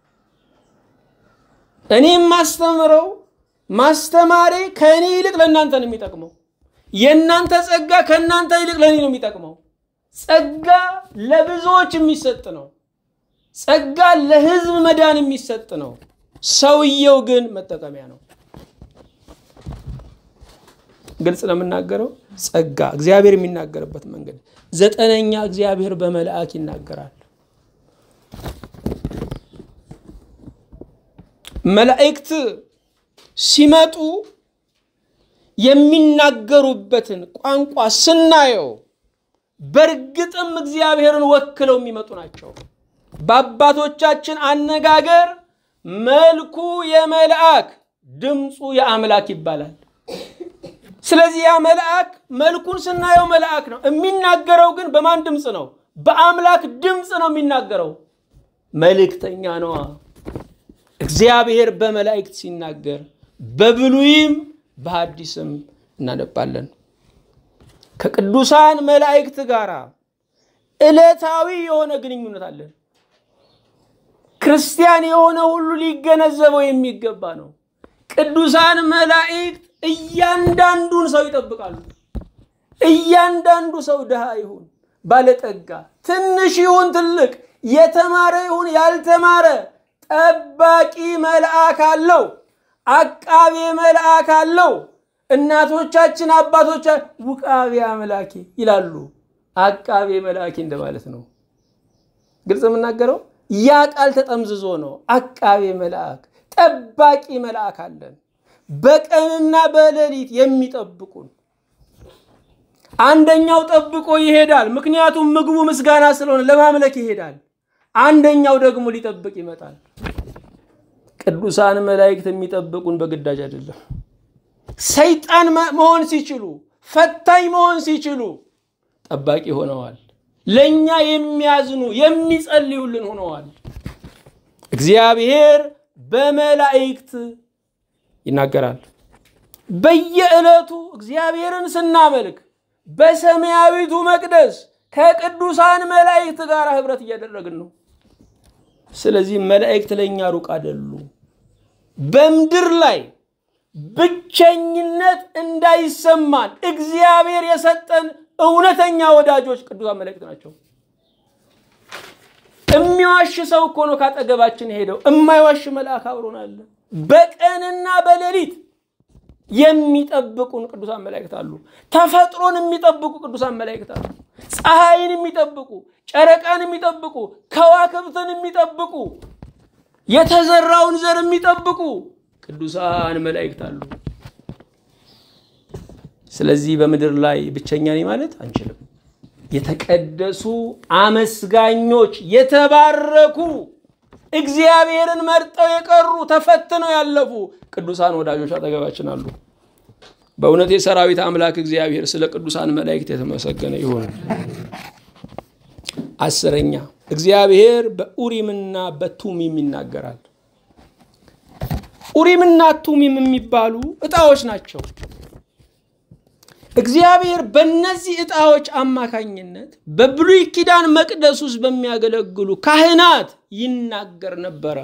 Speaker 1: እኔ የማስተምረው ማስተማሬ ከእኔ ይልቅ ለእናንተ ነው የሚጠቅመው። የእናንተ ጸጋ ከእናንተ ይልቅ ለእኔ ነው የሚጠቅመው። ጸጋ ለብዙዎች የሚሰጥ ነው። ጸጋ ለህዝብ መዳን የሚሰጥ ነው። ሰውየው ግን መጠቀሚያ ነው። ግልጽ ነው የምናገረው። ጸጋ እግዚአብሔር የሚናገርበት መንገድ። ዘጠነኛ እግዚአብሔር በመልአክ ይናገራል። መላእክት ሲመጡ የሚናገሩበትን ቋንቋ ስናየው በእርግጥም እግዚአብሔርን ወክለው የሚመጡ ናቸው። በአባቶቻችን አነጋገር መልኩ የመልአክ ድምፁ የአምላክ ይባላል። ስለዚህ ያ መልአክ መልኩን ስናየው መልአክ ነው። የሚናገረው ግን በማን ድምፅ ነው? በአምላክ ድምፅ ነው የሚናገረው። መልእክተኛ ነዋ። እግዚአብሔር በመላእክት ሲናገር በብሉይም በሐዲስም እናነባለን። ከቅዱሳን መላእክት ጋር ዕለታዊ የሆነ ግንኙነት አለን። ክርስቲያን የሆነ ሁሉ ሊገነዘበው የሚገባ ነው። ቅዱሳን መላእክት እያንዳንዱን ሰው ይጠብቃሉ። እያንዳንዱ ሰው ድሃ ይሁን ባለጠጋ፣ ትንሽ ይሁን ትልቅ፣ የተማረ ይሁን ያልተማረ ጠባቂ መልአክ አለው። አቃቤ መልአክ አለው። እናቶቻችን አባቶቻ ውቃቤ አምላኬ ይላሉ። አቃቤ መልአኬ እንደማለት ነው። ግልጽ የምናገረው ያ ቃል ተጠምዝዞ ነው። አቃቤ መልአክ ጠባቂ መልአክ አለን፣ በቀንና በሌሊት የሚጠብቁን። አንደኛው ጠብቆ ይሄዳል፣ ምክንያቱም ምግቡ ምስጋና ስለሆነ ለማምለክ ይሄዳል። አንደኛው ደግሞ ሊጠብቅ ይመጣል። ቅዱሳን መላእክት የሚጠብቁን በግዳጅ አይደለም። ሰይጣን መሆን ሲችሉ፣ ፈታኝ መሆን ሲችሉ ጠባቂ ሆነዋል። ለእኛ የሚያዝኑ የሚጸልዩልን ሆነዋል። እግዚአብሔር በመላእክት ይናገራል። በየዕለቱ እግዚአብሔርን ስናመልክ በሰማያዊቱ መቅደስ ከቅዱሳን መላእክት ጋር ህብረት እያደረግን ነው። ስለዚህ መላእክት ለእኛ ሩቅ አይደሉ። በምድር ላይ ብቸኝነት እንዳይሰማን እግዚአብሔር የሰጠን እውነተኛ ወዳጆች ቅዱሳን መላእክት ናቸው። የሚዋሽ ሰው እኮ ነው ካጠገባችን ሄደው፣ የማይዋሽ መልአክ አብሮን አለ። በቀንና በሌሊት የሚጠብቁን ቅዱሳን መላእክት አሉ። ተፈጥሮን የሚጠብቁ ቅዱሳን መላእክት አሉ። ፀሐይን የሚጠብቁ፣ ጨረቃን የሚጠብቁ፣ ከዋክብትን የሚጠብቁ፣ የተዘራውን ዘር የሚጠብቁ ቅዱሳን መላእክት አሉ። ስለዚህ በምድር ላይ ብቸኛ ነኝ ማለት አንችልም። የተቀደሱ አመስጋኞች፣ የተባረኩ እግዚአብሔርን መርጠው የቀሩ ተፈትነው ያለፉ ቅዱሳን ወዳጆች አጠገባችን አሉ። በእውነት የሰራዊት አምላክ እግዚአብሔር ስለ ቅዱሳን መላእክት የተመሰገነ ይሁን። አስረኛ እግዚአብሔር በኡሪምና በቱሚም ይናገራል። ኡሪምና ቱሚም የሚባሉ ዕጣዎች ናቸው። እግዚአብሔር በእነዚህ ዕጣዎች አማካኝነት በብሉይ ኪዳን መቅደስ ውስጥ በሚያገለግሉ ካህናት ይናገር ነበረ።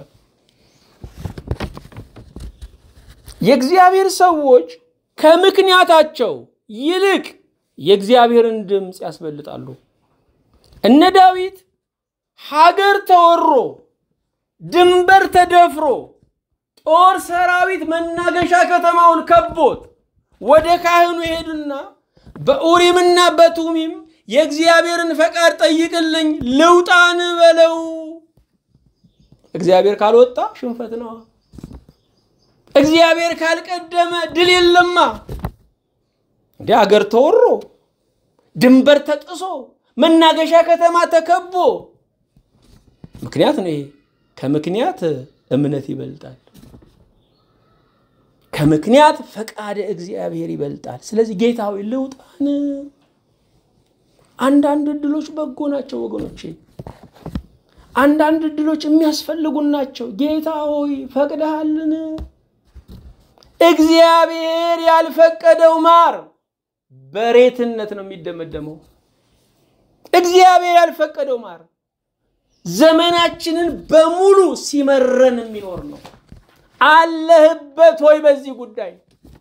Speaker 1: የእግዚአብሔር ሰዎች ከምክንያታቸው ይልቅ የእግዚአብሔርን ድምፅ ያስበልጣሉ። እነ ዳዊት ሀገር ተወሮ ድንበር ተደፍሮ ጦር ሰራዊት መናገሻ ከተማውን ከቦት ወደ ካህኑ ሄዱና በኡሪምና በቱሚም የእግዚአብሔርን ፈቃድ ጠይቅልኝ ልውጣን በለው። እግዚአብሔር ካልወጣ ሽንፈት ነዋ። እግዚአብሔር ካልቀደመ ድል የለማ። እንዲህ አገር ተወሮ ድንበር ተጥሶ መናገሻ ከተማ ተከቦ ምክንያት ነው ይሄ። ከምክንያት እምነት ይበልጣል። ከምክንያት ፈቃደ እግዚአብሔር ይበልጣል። ስለዚህ ጌታ ሆይ ልውጣን። አንዳንድ እድሎች በጎ ናቸው ወገኖቼ፣ አንዳንድ እድሎች የሚያስፈልጉን ናቸው። ጌታ ሆይ ፈቅደሃልን? እግዚአብሔር ያልፈቀደው ማር በሬትነት ነው የሚደመደመው። እግዚአብሔር ያልፈቀደው ማር ዘመናችንን በሙሉ ሲመረን የሚኖር ነው። አለህበት ወይ? በዚህ ጉዳይ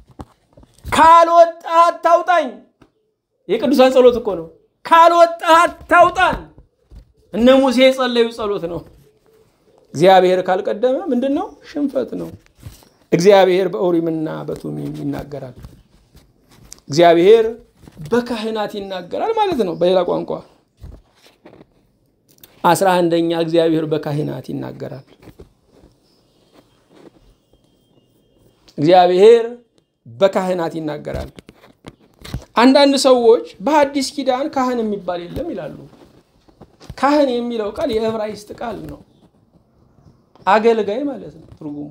Speaker 1: ካልወጣህ አታውጣኝ። የቅዱሳን ጸሎት እኮ ነው። ካልወጣህ አታውጣን። እነ ሙሴ የጸለዩ ጸሎት ነው። እግዚአብሔር ካልቀደመ ምንድን ነው? ሽንፈት ነው። እግዚአብሔር በኡሪምና በቱሚም ይናገራል። እግዚአብሔር በካህናት ይናገራል ማለት ነው። በሌላ ቋንቋ አስራ አንደኛ እግዚአብሔር በካህናት ይናገራል። እግዚአብሔር በካህናት ይናገራል። አንዳንድ ሰዎች በሐዲስ ኪዳን ካህን የሚባል የለም ይላሉ። ካህን የሚለው ቃል የዕብራይስጥ ቃል ነው። አገልጋይ ማለት ነው ትርጉሙ።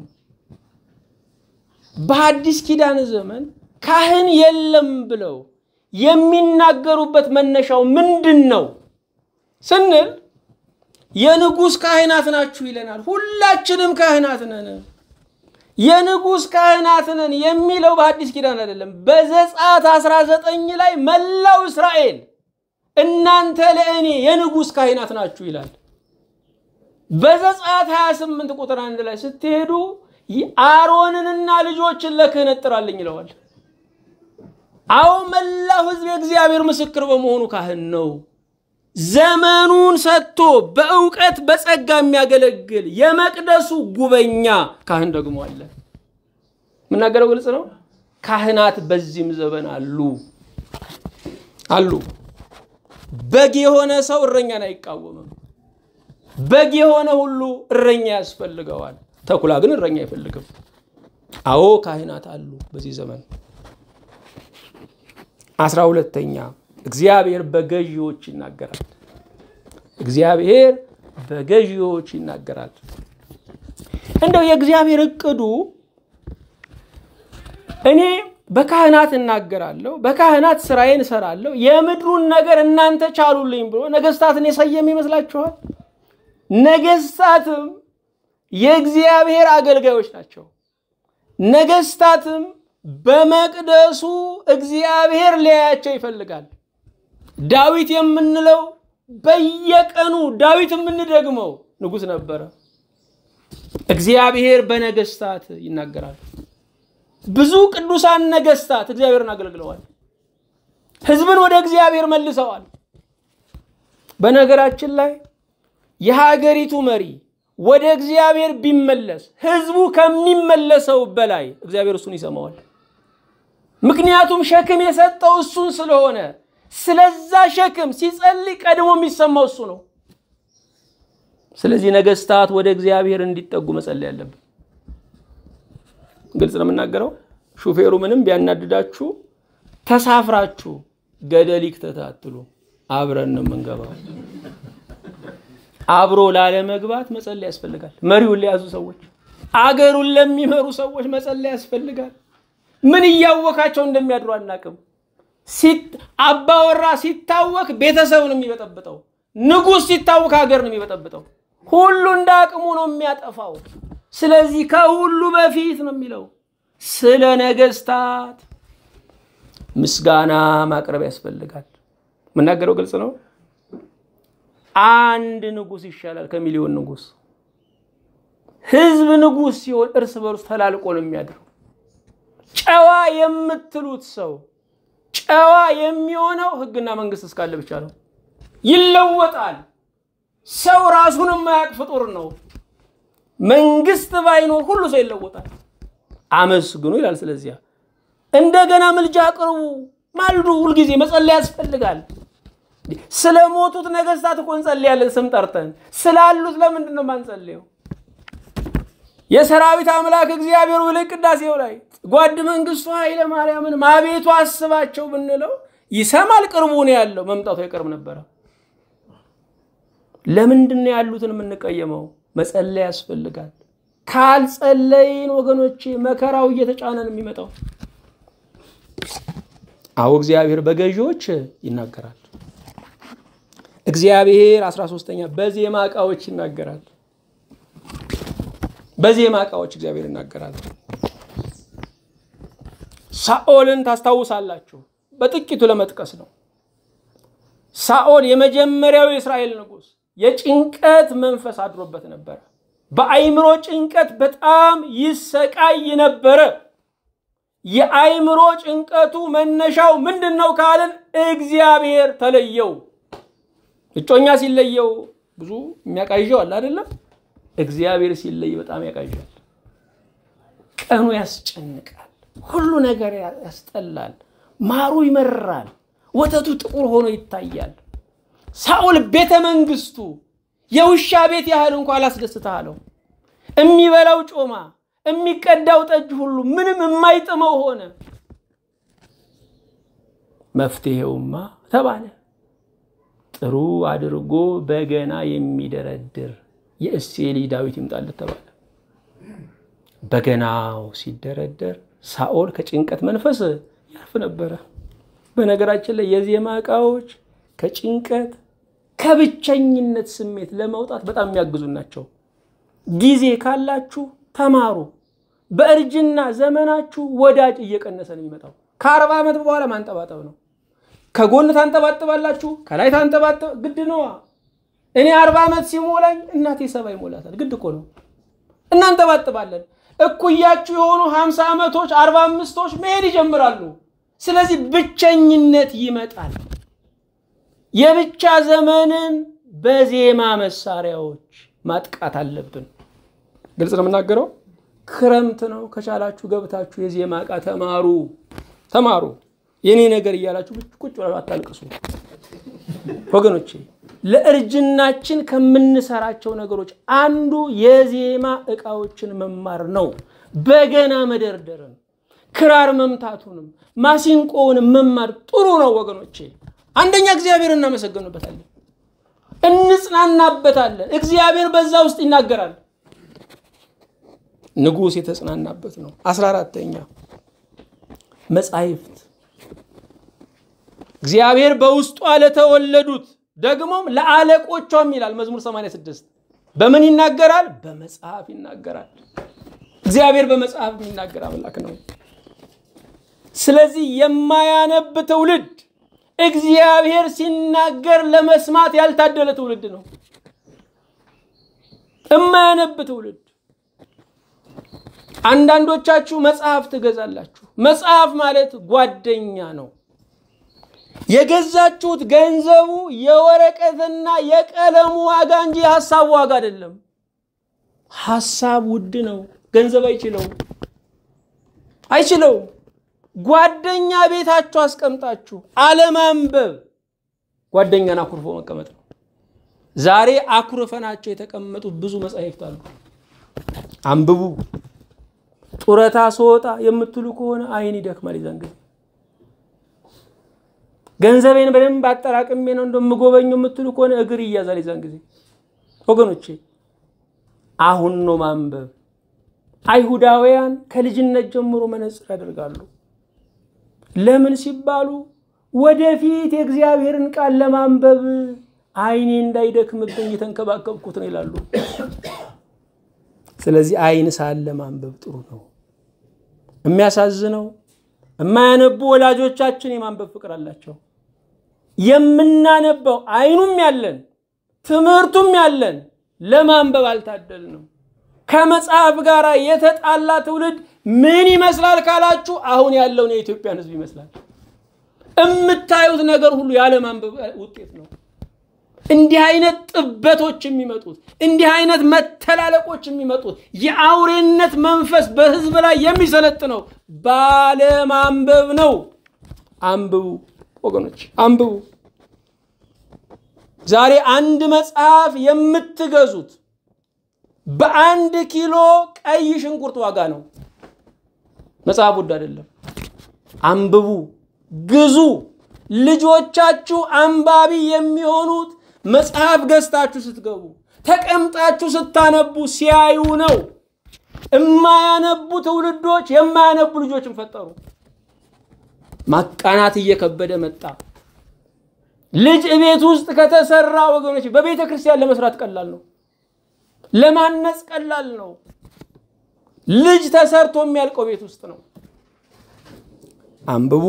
Speaker 1: በሐዲስ ኪዳን ዘመን ካህን የለም ብለው የሚናገሩበት መነሻው ምንድን ነው ስንል የንጉሥ ካህናት ናችሁ ይለናል። ሁላችንም ካህናት ነን። የንጉሥ ካህናት ነን የሚለው በሐዲስ ኪዳን አይደለም። በዘጸአት 19 ላይ መላው እስራኤል እናንተ ለእኔ የንጉሥ ካህናት ናችሁ ይላል። በዘጸአት 28 ቁጥር አንድ ላይ ስትሄዱ አሮንንና ልጆችን ለክህነት ጥራልኝ ይለዋል። አዎ መላው ሕዝብ የእግዚአብሔር ምስክር በመሆኑ ካህን ነው። ዘመኑን ሰጥቶ በእውቀት በጸጋ የሚያገለግል የመቅደሱ ጉበኛ ካህን ደግሞ አለ። የምናገረው ግልጽ ነው። ካህናት በዚህም ዘመን አሉ አሉ። በግ የሆነ ሰው እረኛን አይቃወምም። በግ የሆነ ሁሉ እረኛ ያስፈልገዋል። ተኩላ ግን እረኛ አይፈልግም። አዎ ካህናት አሉ በዚህ ዘመን። አስራ ሁለተኛ እግዚአብሔር በገዢዎች ይናገራል። እግዚአብሔር በገዢዎች ይናገራል። እንደው የእግዚአብሔር እቅዱ እኔ በካህናት እናገራለሁ፣ በካህናት ስራዬን እሰራለሁ፣ የምድሩን ነገር እናንተ ቻሉልኝ ብሎ ነገስታትን የሰየም ይመስላችኋል? ነገስታትም የእግዚአብሔር አገልጋዮች ናቸው። ነገስታትም በመቅደሱ እግዚአብሔር ሊያያቸው ይፈልጋል። ዳዊት የምንለው በየቀኑ ዳዊት የምንደግመው ንጉሥ ነበረ። እግዚአብሔር በነገስታት ይናገራል። ብዙ ቅዱሳን ነገስታት እግዚአብሔርን አገልግለዋል። ህዝብን ወደ እግዚአብሔር መልሰዋል። በነገራችን ላይ የሀገሪቱ መሪ ወደ እግዚአብሔር ቢመለስ ህዝቡ ከሚመለሰው በላይ እግዚአብሔር እሱን ይሰማዋል። ምክንያቱም ሸክም የሰጠው እሱን ስለሆነ ስለዛ ሸክም ሲጸልይ ቀድሞ የሚሰማው እሱ ነው። ስለዚህ ነገስታት ወደ እግዚአብሔር እንዲጠጉ መጸለይ ያለብን። ግልጽ ነው የምናገረው። ሹፌሩ ምንም ቢያናድዳችሁ ተሳፍራችሁ ገደል ይክተት አትሉ። አብረን ነው የምንገባው። አብሮ ላለመግባት መጸለይ ያስፈልጋል። መሪውን ለያዙ ሰዎች፣ አገሩን ለሚመሩ ሰዎች መጸለይ ያስፈልጋል። ምን እያወካቸው እንደሚያድሩ አናቅም። አባወራ ሲታወክ ቤተሰብ ነው የሚበጠብጠው። ንጉሥ ሲታወክ ሀገር ነው የሚበጠብጠው። ሁሉ እንደ አቅሙ ነው የሚያጠፋው። ስለዚህ ከሁሉ በፊት ነው የሚለው ስለ ነገስታት ምስጋና ማቅረብ ያስፈልጋል። የምናገረው ግልጽ ነው። አንድ ንጉሥ ይሻላል ከሚሊዮን ንጉሥ። ህዝብ ንጉሥ ሲሆን እርስ በርሱ ተላልቆ ነው የሚያድረው። ጨዋ የምትሉት ሰው ጨዋ የሚሆነው ህግና መንግስት እስካለ ብቻ ነው። ይለወጣል። ሰው ራሱን የማያውቅ ፍጡር ነው። መንግስት ባይኖር ሁሉ ሰው ይለወጣል። አመስግኑ ይላል። ስለዚያ እንደገና ምልጃ አቅርቡ፣ ማልዱ። ሁልጊዜ መጸለይ ያስፈልጋል። ስለ ሞቱት ነገስታት እኮ እንጸልያለን ስም ጠርተን፣ ስላሉት ለምንድን ነው የማንጸልየው? የሰራዊት አምላክ እግዚአብሔር ብለ ቅዳሴው ላይ ጓድ መንግስቱ ኃይለ ማርያምን አቤቱ አስባቸው ብንለው ይሰማል። ቅርቡ ነው ያለው፣ መምጣቱ አይቀርም ነበረ። ለምንድን ነው ያሉትን የምንቀየመው? መጸለይ ያስፈልጋል። ካልጸለይን ወገኖቼ መከራው እየተጫነን የሚመጣው። አዎ እግዚአብሔር በገዢዎች ይናገራል። እግዚአብሔር አስራ ሶስተኛ በዜማ ዕቃዎች ይናገራል። በዜማ ዕቃዎች እግዚአብሔር ይናገራል። ሳኦልን ታስታውሳላችሁ። በጥቂቱ ለመጥቀስ ነው። ሳኦል የመጀመሪያው የእስራኤል ንጉሥ የጭንቀት መንፈስ አድሮበት ነበረ። በአይምሮ ጭንቀት በጣም ይሰቃይ ነበረ። የአይምሮ ጭንቀቱ መነሻው ምንድን ነው ካልን እግዚአብሔር ተለየው። እጮኛ ሲለየው ብዙ የሚያቃዣው አለ አይደለም? እግዚአብሔር ሲለይ በጣም ያቃዣል። ቀኑ ያስጨንቃል። ሁሉ ነገር ያስጠላል። ማሩ ይመራል። ወተቱ ጥቁር ሆኖ ይታያል። ሳኦል ቤተ መንግስቱ የውሻ ቤት ያህል እንኳ አላስደስትህ አለው። የሚበላው ጮማ፣ የሚቀዳው ጠጅ ሁሉ ምንም የማይጥመው ሆነ። መፍትሄውማ ተባለ ጥሩ አድርጎ በገና የሚደረድር የእሴይ ልጅ ዳዊት ይምጣለት ተባለ። በገናው ሲደረደር ሳኦል ከጭንቀት መንፈስ ያርፍ ነበረ። በነገራችን ላይ የዜማ ዕቃዎች ከጭንቀት ከብቸኝነት ስሜት ለመውጣት በጣም የሚያግዙ ናቸው። ጊዜ ካላችሁ ተማሩ። በእርጅና ዘመናችሁ ወዳጅ እየቀነሰ ነው የሚመጣው። ከአርባ ዓመት በኋላ ማንጠባጠብ ነው። ከጎን ታንጠባጥባላችሁ፣ ከላይ ታንጠባጥብ ግድ ነዋ። እኔ አርባ ዓመት ሲሞላኝ እናቴ ሰባ ይሞላታል። ግድ እኮ ነው። እናንጠባጥባለን። እኩያችሁ የሆኑ ሀምሳ ዓመቶች አርባ አምስቶች መሄድ ይጀምራሉ። ስለዚህ ብቸኝነት ይመጣል። የብቻ ዘመንን በዜማ መሳሪያዎች ማጥቃት አለብን። ግልጽ ነው የምናገረው። ክረምት ነው። ከቻላችሁ ገብታችሁ የዜማ ዕቃ ተማሩ ተማሩ። የኔ ነገር እያላችሁ ቁጭ ብላችሁ አታልቅሱ ወገኖቼ። ለእርጅናችን ከምንሰራቸው ነገሮች አንዱ የዜማ ዕቃዎችን መማር ነው። በገና መደርደርን፣ ክራር መምታቱንም፣ ማሲንቆውንም መማር ጥሩ ነው ወገኖቼ። አንደኛ እግዚአብሔር እናመሰግንበታለን፣ እንጽናናበታለን። እግዚአብሔር በዛ ውስጥ ይናገራል። ንጉሥ የተጽናናበት ነው። አስራ አራተኛ መጻሕፍት እግዚአብሔር በውስጧ ለተወለዱት ደግሞም ለአለቆቿም ይላል መዝሙር 86 በምን ይናገራል? በመጽሐፍ ይናገራል። እግዚአብሔር በመጽሐፍ የሚናገር አምላክ ነው። ስለዚህ የማያነብ ትውልድ እግዚአብሔር ሲናገር ለመስማት ያልታደለ ትውልድ ነው። የማያነብ ትውልድ። አንዳንዶቻችሁ መጽሐፍ ትገዛላችሁ። መጽሐፍ ማለት ጓደኛ ነው። የገዛችሁት ገንዘቡ የወረቀትና የቀለሙ ዋጋ እንጂ የሀሳቡ ዋጋ አይደለም። ሀሳብ ውድ ነው። ገንዘብ አይችለውም አይችለውም። ጓደኛ ቤታችሁ አስቀምጣችሁ አለማንበብ ጓደኛን አኩርፎ መቀመጥ ነው። ዛሬ አኩርፈናቸው የተቀመጡ ብዙ መጻሕፍት አሉ። አንብቡ። ጡረታ ስወጣ የምትሉ ከሆነ አይን ይደክማል። ይዛን ጊዜ ገንዘቤን በደንብ አጠራቅሜ ነው እንደምጎበኘው የምትሉ ከሆነ እግር ይያዛል። ይዛን ጊዜ ወገኖቼ አሁን ነው ማንበብ። አይሁዳውያን ከልጅነት ጀምሮ መነጽር ያደርጋሉ። ለምን ሲባሉ ወደፊት የእግዚአብሔርን ቃል ለማንበብ አይኔ እንዳይደክምብኝ እየተንከባከብኩት ነው ይላሉ። ስለዚህ አይን ሳለ ማንበብ ጥሩ ነው። የሚያሳዝነው የማያነቡ ወላጆቻችን የማንበብ ፍቅር አላቸው። የምናነበው አይኑም ያለን ትምህርቱም ያለን ለማንበብ አልታደልንም። ከመጽሐፍ ጋር የተጣላ ትውልድ ምን ይመስላል ካላችሁ አሁን ያለውን የኢትዮጵያን ሕዝብ ይመስላል። የምታዩት ነገር ሁሉ ያለማንበብ ውጤት ነው። እንዲህ አይነት ጥበቶች የሚመጡት እንዲህ አይነት መተላለቆች የሚመጡት የአውሬነት መንፈስ በህዝብ ላይ የሚሰለጥነው ባለማንበብ ነው። አንብቡ ወገኖች፣ አንብቡ። ዛሬ አንድ መጽሐፍ የምትገዙት በአንድ ኪሎ ቀይ ሽንኩርት ዋጋ ነው። መጽሐፍ ውድ አይደለም። አንብቡ፣ ግዙ። ልጆቻችሁ አንባቢ የሚሆኑት መጽሐፍ ገዝታችሁ ስትገቡ ተቀምጣችሁ ስታነቡ ሲያዩ ነው። የማያነቡ ትውልዶች የማያነቡ ልጆችን ፈጠሩ። ማቃናት እየከበደ መጣ። ልጅ ቤት ውስጥ ከተሰራ ወገኖች በቤተ ክርስቲያን ለመስራት ቀላል ነው። ለማነጽ ቀላል ነው። ልጅ ተሰርቶ የሚያልቀው ቤት ውስጥ ነው። አንብቡ።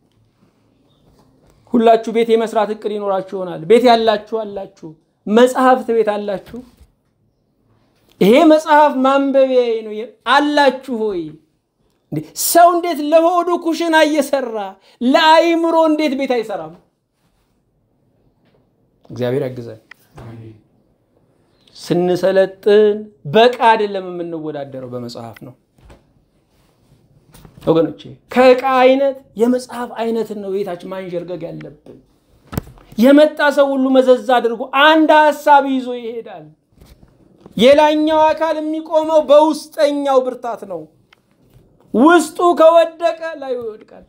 Speaker 1: ሁላችሁ ቤት የመስራት እቅድ ይኖራችሁ ይሆናል። ቤት ያላችሁ አላችሁ፣ መጽሐፍት ቤት አላችሁ። ይሄ መጽሐፍ ማንበቢያ ነው አላችሁ ሆይ? ሰው እንዴት ለሆዱ ኩሽና እየሰራ ለአይምሮ እንዴት ቤት አይሰራም? እግዚአብሔር ያግዛል። ስንሰለጥን በቃ አይደለም የምንወዳደረው፣ በመጽሐፍ ነው ወገኖቼ። ከእቃ አይነት የመጽሐፍ አይነትን ነው ቤታችን ማንዠርገግ ያለብን። የመጣ ሰው ሁሉ መዘዝ አድርጎ አንድ ሀሳብ ይዞ ይሄዳል። የላኛው አካል የሚቆመው በውስጠኛው ብርታት ነው። ውስጡ ከወደቀ ላይ ይወድቃል።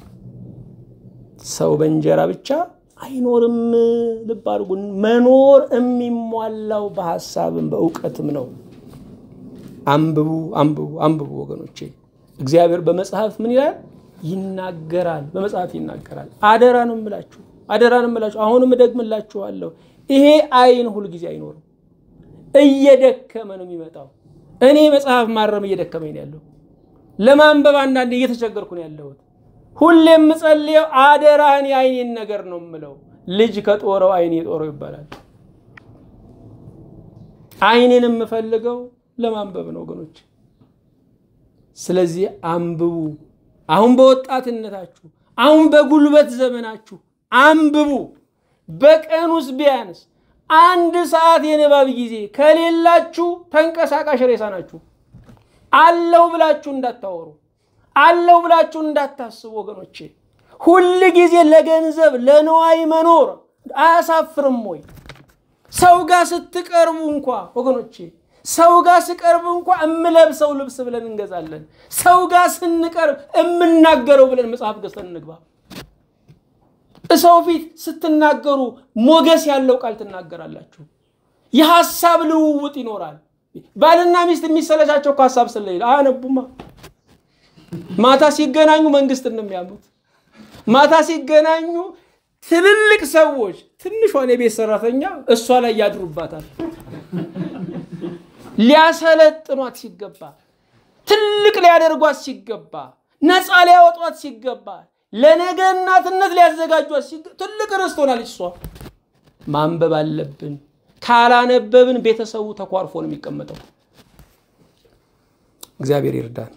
Speaker 1: ሰው በእንጀራ ብቻ አይኖርም። ልብ አድርጉ። መኖር የሚሟላው በሀሳብም በእውቀትም ነው። አንብቡ፣ አንብቡ፣ አንብቡ ወገኖቼ። እግዚአብሔር በመጽሐፍ ምን ይላል? ይናገራል። በመጽሐፍ ይናገራል። አደራ ነው የምላችሁ፣ አደራ ነው የምላችሁ። አሁንም እደግምላችኋለሁ። ይሄ አይን ሁልጊዜ አይኖርም። እየደከመ ነው የሚመጣው። እኔ መጽሐፍ ማረም እየደከመኝ ነው ያለው። ለማንበብ አንዳንዴ እየተቸገርኩ ነው ያለሁት። ሁሌ የምጸልየው አደራህን የአይኔን ነገር ነው የምለው። ልጅ ከጦረው አይኔ ጦረው ይባላል። አይኔን የምፈልገው ለማንበብ ነው ወገኖች። ስለዚህ አንብቡ። አሁን በወጣትነታችሁ፣ አሁን በጉልበት ዘመናችሁ አንብቡ። በቀን ውስጥ ቢያንስ አንድ ሰዓት የንባብ ጊዜ ከሌላችሁ ተንቀሳቃሽ ሬሳ ናችሁ። አለው ብላችሁ እንዳታወሩ አለው ብላችሁ እንዳታስቡ ወገኖቼ። ሁል ጊዜ ለገንዘብ ለንዋይ መኖር አያሳፍርም ወይ? ሰው ጋር ስትቀርቡ እንኳ ወገኖቼ፣ ሰው ጋር ስቀርብ እንኳ እምለብሰው ልብስ ብለን እንገዛለን። ሰው ጋር ስንቀርብ እምናገረው ብለን መጽሐፍ ገዝተን እንግባ። ሰው ፊት ስትናገሩ ሞገስ ያለው ቃል ትናገራላችሁ። የሀሳብ ልውውጥ ይኖራል። ባልና ሚስት የሚሰለቻቸው እኮ ሀሳብ ስለሌለ አያነቡማ። ማታ ሲገናኙ መንግስትን ነው የሚያምኑት። ማታ ሲገናኙ ትልልቅ ሰዎች ትንሿን የቤት ሰራተኛ እሷ ላይ ያድሩባታል። ሊያሰለጥኗት ሲገባ፣ ትልቅ ሊያደርጓት ሲገባ፣ ነፃ ሊያወጧት ሲገባ ለነገ እናትነት ሊያዘጋጇት ትልቅ ርስት ሆናለች። እሷ ማንበብ አለብን። ካላነበብን ቤተሰቡ ተኳርፎ ነው የሚቀመጠው። እግዚአብሔር ይርዳን።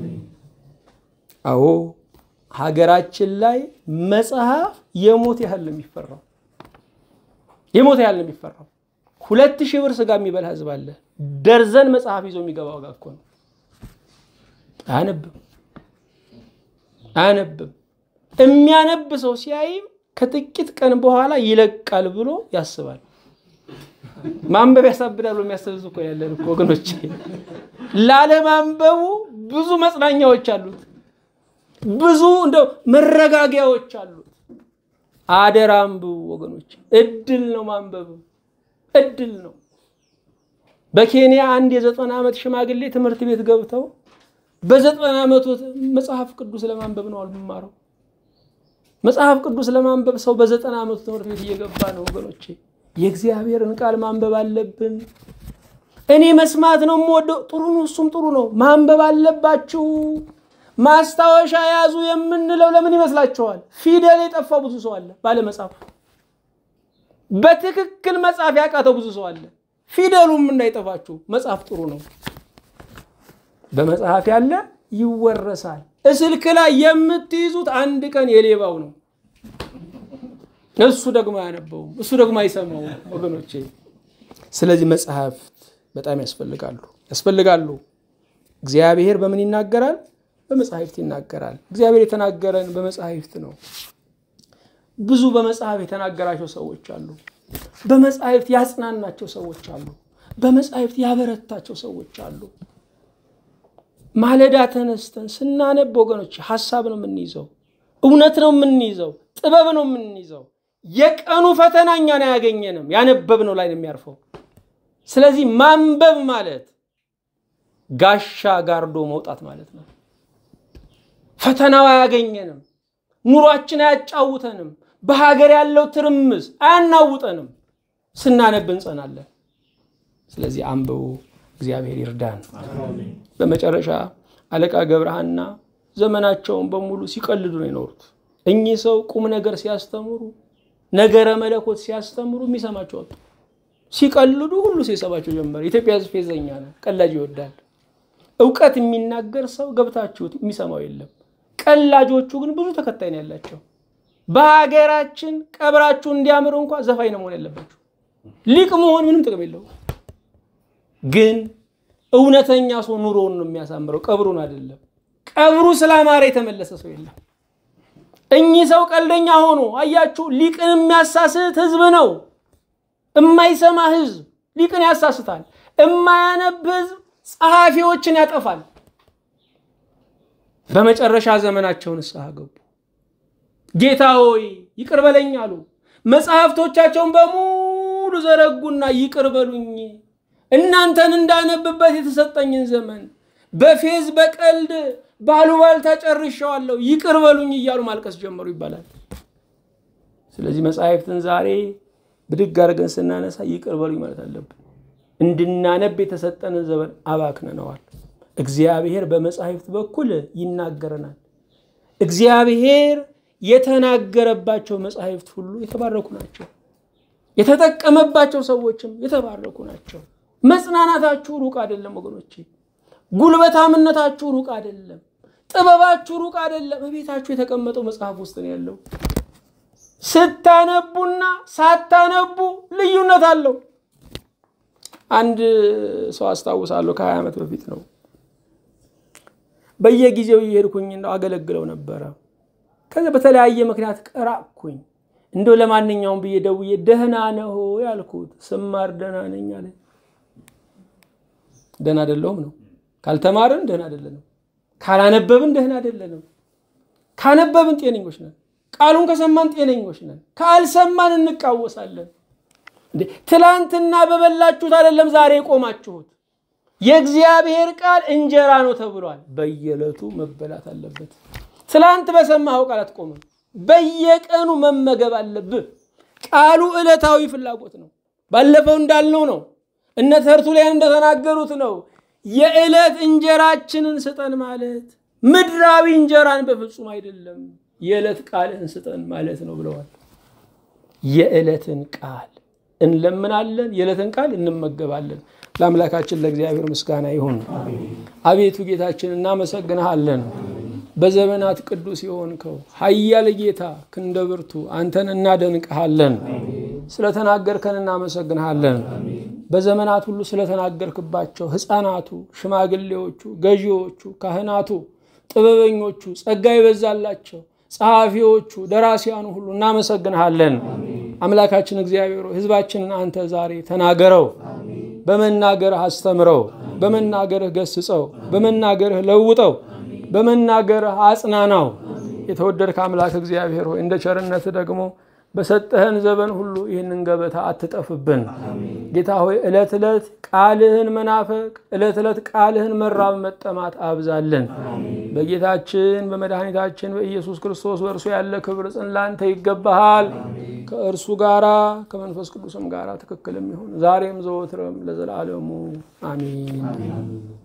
Speaker 1: አዎ ሀገራችን ላይ መጽሐፍ የሞት ያህል ነው የሚፈራው። የሞት ያህል ነው የሚፈራው። ሁለት ሺህ ብር ስጋ የሚበላ ህዝብ አለ። ደርዘን መጽሐፍ ይዞ የሚገባ ዋጋ እኮ ነው። አያነብም አያነብም። የሚያነብ ሰው ሲያይም ከጥቂት ቀን በኋላ ይለቃል ብሎ ያስባል። ማንበብ ያሳብዳል ብሎ የሚያስብ እኮ ያለን እኮ ወገኖች። ላለማንበቡ ብዙ መጽናኛዎች አሉት፣ ብዙ እንደው መረጋጊያዎች አሉት። አደራ አንብቡ ወገኖች፣ እድል ነው ማንበብ፣ እድል ነው። በኬንያ አንድ የዘጠና ዓመት ሽማግሌ ትምህርት ቤት ገብተው በዘጠና ዓመቱ መጽሐፍ ቅዱስ ለማንበብ ነው አልማረው። መጽሐፍ ቅዱስ ለማንበብ ሰው በዘጠና ዓመቱ ትምህርት ቤት እየገባ ነው ወገኖቼ። የእግዚአብሔርን ቃል ማንበብ አለብን። እኔ መስማት ነው የምወደው፣ ጥሩ ነው፣ እሱም ጥሩ ነው። ማንበብ አለባችሁ። ማስታወሻ ያዙ የምንለው ለምን ይመስላችኋል? ፊደል የጠፋው ብዙ ሰው አለ ባለመጻፍ። በትክክል መጻፍ ያቃተው ብዙ ሰው አለ። ፊደሉም እንዳይጠፋችሁ መጽሐፍ ጥሩ ነው። በመጽሐፍ ያለ ይወረሳል። እስልክ ላይ የምትይዙት አንድ ቀን የሌባው ነው። እሱ ደግሞ አያነበውም፣ እሱ ደግሞ አይሰማውም ወገኖቼ። ስለዚህ መጽሐፍት በጣም ያስፈልጋሉ ያስፈልጋሉ። እግዚአብሔር በምን ይናገራል? በመጽሐፍት ይናገራል። እግዚአብሔር የተናገረን በመጽሐፍት ነው። ብዙ በመጽሐፍ የተናገራቸው ሰዎች አሉ። በመጽሐፍት ያጽናናቸው ሰዎች አሉ። በመጽሐፍት ያበረታቸው ሰዎች አሉ። ማለዳ ተነስተን ስናነብ ወገኖች ሀሳብ ነው የምንይዘው፣ እውነት ነው የምንይዘው፣ ጥበብ ነው የምንይዘው። የቀኑ ፈተና እኛን አያገኘንም፣ ያነበብነው ላይ ነው የሚያርፈው። ስለዚህ ማንበብ ማለት ጋሻ ጋርዶ መውጣት ማለት ነው። ፈተናው አያገኘንም፣ ኑሯችን አያጫውተንም፣ በሀገር ያለው ትርምስ አያናውጠንም። ስናነብ እንጸናለን። ስለዚህ አንብቡ። እግዚአብሔር ይርዳን። በመጨረሻ አለቃ ገብረሃና ዘመናቸውን በሙሉ ሲቀልዱ ነው የኖሩት። እኚህ ሰው ቁም ነገር ሲያስተምሩ፣ ነገረ መለኮት ሲያስተምሩ የሚሰማቸው አጡ። ሲቀልዱ ሁሉ ሲሰማቸው ጀመረ። ኢትዮጵያ ሕዝብ ፌዘኛ ነው፣ ቀላጅ ይወዳል። እውቀት የሚናገር ሰው ገብታችሁት የሚሰማው የለም። ቀላጆቹ ግን ብዙ ተከታይ ነው ያላቸው። በሀገራችን ቀብራችሁ እንዲያምር እንኳ ዘፋኝ ነው መሆን ያለባችሁ። ሊቅ መሆን ምንም ጥቅም የለውም። ግን እውነተኛ ሰው ኑሮውን ነው የሚያሳምረው፣ ቀብሩን አይደለም። ቀብሩ ስላማረ የተመለሰ ሰው የለም። እኚህ ሰው ቀልደኛ ሆኖ አያችሁ፣ ሊቅን የሚያሳስት ህዝብ ነው። እማይሰማ ህዝብ ሊቅን ያሳስታል። እማያነብ ህዝብ ጸሐፊዎችን ያጠፋል። በመጨረሻ ዘመናቸው ንስሐ ገቡ። ጌታ ሆይ ይቅር በለኝ አሉ። መጽሐፍቶቻቸውን በሙሉ ዘረጉና ይቅር በሉኝ እናንተን እንዳነብበት የተሰጠኝን ዘመን በፌዝ በቀልድ ባሉባልታ ጨርሼዋለሁ፣ ይቅር በሉኝ እያሉ ማልቀስ ጀመሩ ይባላል። ስለዚህ መጽሐፍትን ዛሬ ብድግ አድርገን ስናነሳ ይቅር በሉኝ ማለት አለብን። እንድናነብ የተሰጠንን ዘመን አባክነነዋል። እግዚአብሔር በመጽሐፍት በኩል ይናገረናል። እግዚአብሔር የተናገረባቸው መጽሐፍት ሁሉ የተባረኩ ናቸው። የተጠቀመባቸው ሰዎችም የተባረኩ ናቸው። መጽናናታችሁ ሩቅ አይደለም ወገኖቼ። ጉልበታምነታችሁ ሩቅ አይደለም። ጥበባችሁ ሩቅ አይደለም። በቤታችሁ የተቀመጠው መጽሐፍ ውስጥ ነው ያለው። ስታነቡና ሳታነቡ ልዩነት አለው። አንድ ሰው አስታውሳለሁ፣ ከሀያ ዓመት በፊት ነው። በየጊዜው እየሄድኩኝ እንደው አገለግለው ነበረ። ከዚ በተለያየ ምክንያት ቀራቅኩኝ። እንደው ለማንኛውም ብዬ ደውዬ ደህና ነህ ያልኩት፣ ስማር ደህና ነኝ አለ። ደህና አይደለሁም ነው። ካልተማርን ደህና አይደለንም። ካላነበብን ደህና አይደለንም። ካነበብን ጤነኞች ነን። ቃሉን ከሰማን ጤነኞች ነን። ካልሰማን እንቃወሳለን። ትላንትና በበላችሁት አይደለም ዛሬ የቆማችሁት። የእግዚአብሔር ቃል እንጀራ ነው ተብሏል። በየዕለቱ መበላት አለበት። ትላንት በሰማኸው ቃል አትቆምም። በየቀኑ መመገብ አለብህ። ቃሉ ዕለታዊ ፍላጎት ነው። ባለፈው እንዳልነው ነው። እነ ተርቱሊያን እንደተናገሩት ነው። የዕለት እንጀራችንን ስጠን ማለት ምድራዊ እንጀራን በፍጹም አይደለም፣ የዕለት ቃልህን ስጠን ማለት ነው ብለዋል። የዕለትን ቃል እንለምናለን፣ የዕለትን ቃል እንመገባለን። ለአምላካችን ለእግዚአብሔር ምስጋና ይሁን። አቤቱ ጌታችን እናመሰግንሃለን። በዘመናት ቅዱስ የሆንከው ኃያል ጌታ ክንደ ብርቱ አንተን እናደንቅሃለን። ስለተናገርከን እናመሰግንሃለን። በዘመናት ሁሉ ስለተናገርክባቸው ሕፃናቱ፣ ሽማግሌዎቹ፣ ገዢዎቹ፣ ካህናቱ፣ ጥበበኞቹ፣ ጸጋ ይበዛላቸው ጸሐፊዎቹ፣ ደራሲያኑ ሁሉ እናመሰግንሃለን። አምላካችን እግዚአብሔር ሕዝባችንን አንተ ዛሬ ተናገረው፣ በመናገርህ አስተምረው፣ በመናገርህ ገስጸው፣ በመናገርህ ለውጠው፣ በመናገርህ አጽናናው። የተወደድክ አምላክ እግዚአብሔር ሆይ እንደ ቸርነት ደግሞ በሰጠህን ዘመን ሁሉ ይህንን ገበታ አትጠፍብን። ጌታ ሆይ ዕለት ዕለት ቃልህን መናፈቅ፣ ዕለት ዕለት ቃልህን መራብ መጠማት አብዛለን። በጌታችን በመድኃኒታችን በኢየሱስ ክርስቶስ በእርሱ ያለ ክብር ጽን ላንተ ይገባሃል። ከእርሱ ጋራ ከመንፈስ ቅዱስም ጋራ ትክክልም ይሁን ዛሬም ዘወትርም ለዘላለሙ አሚን።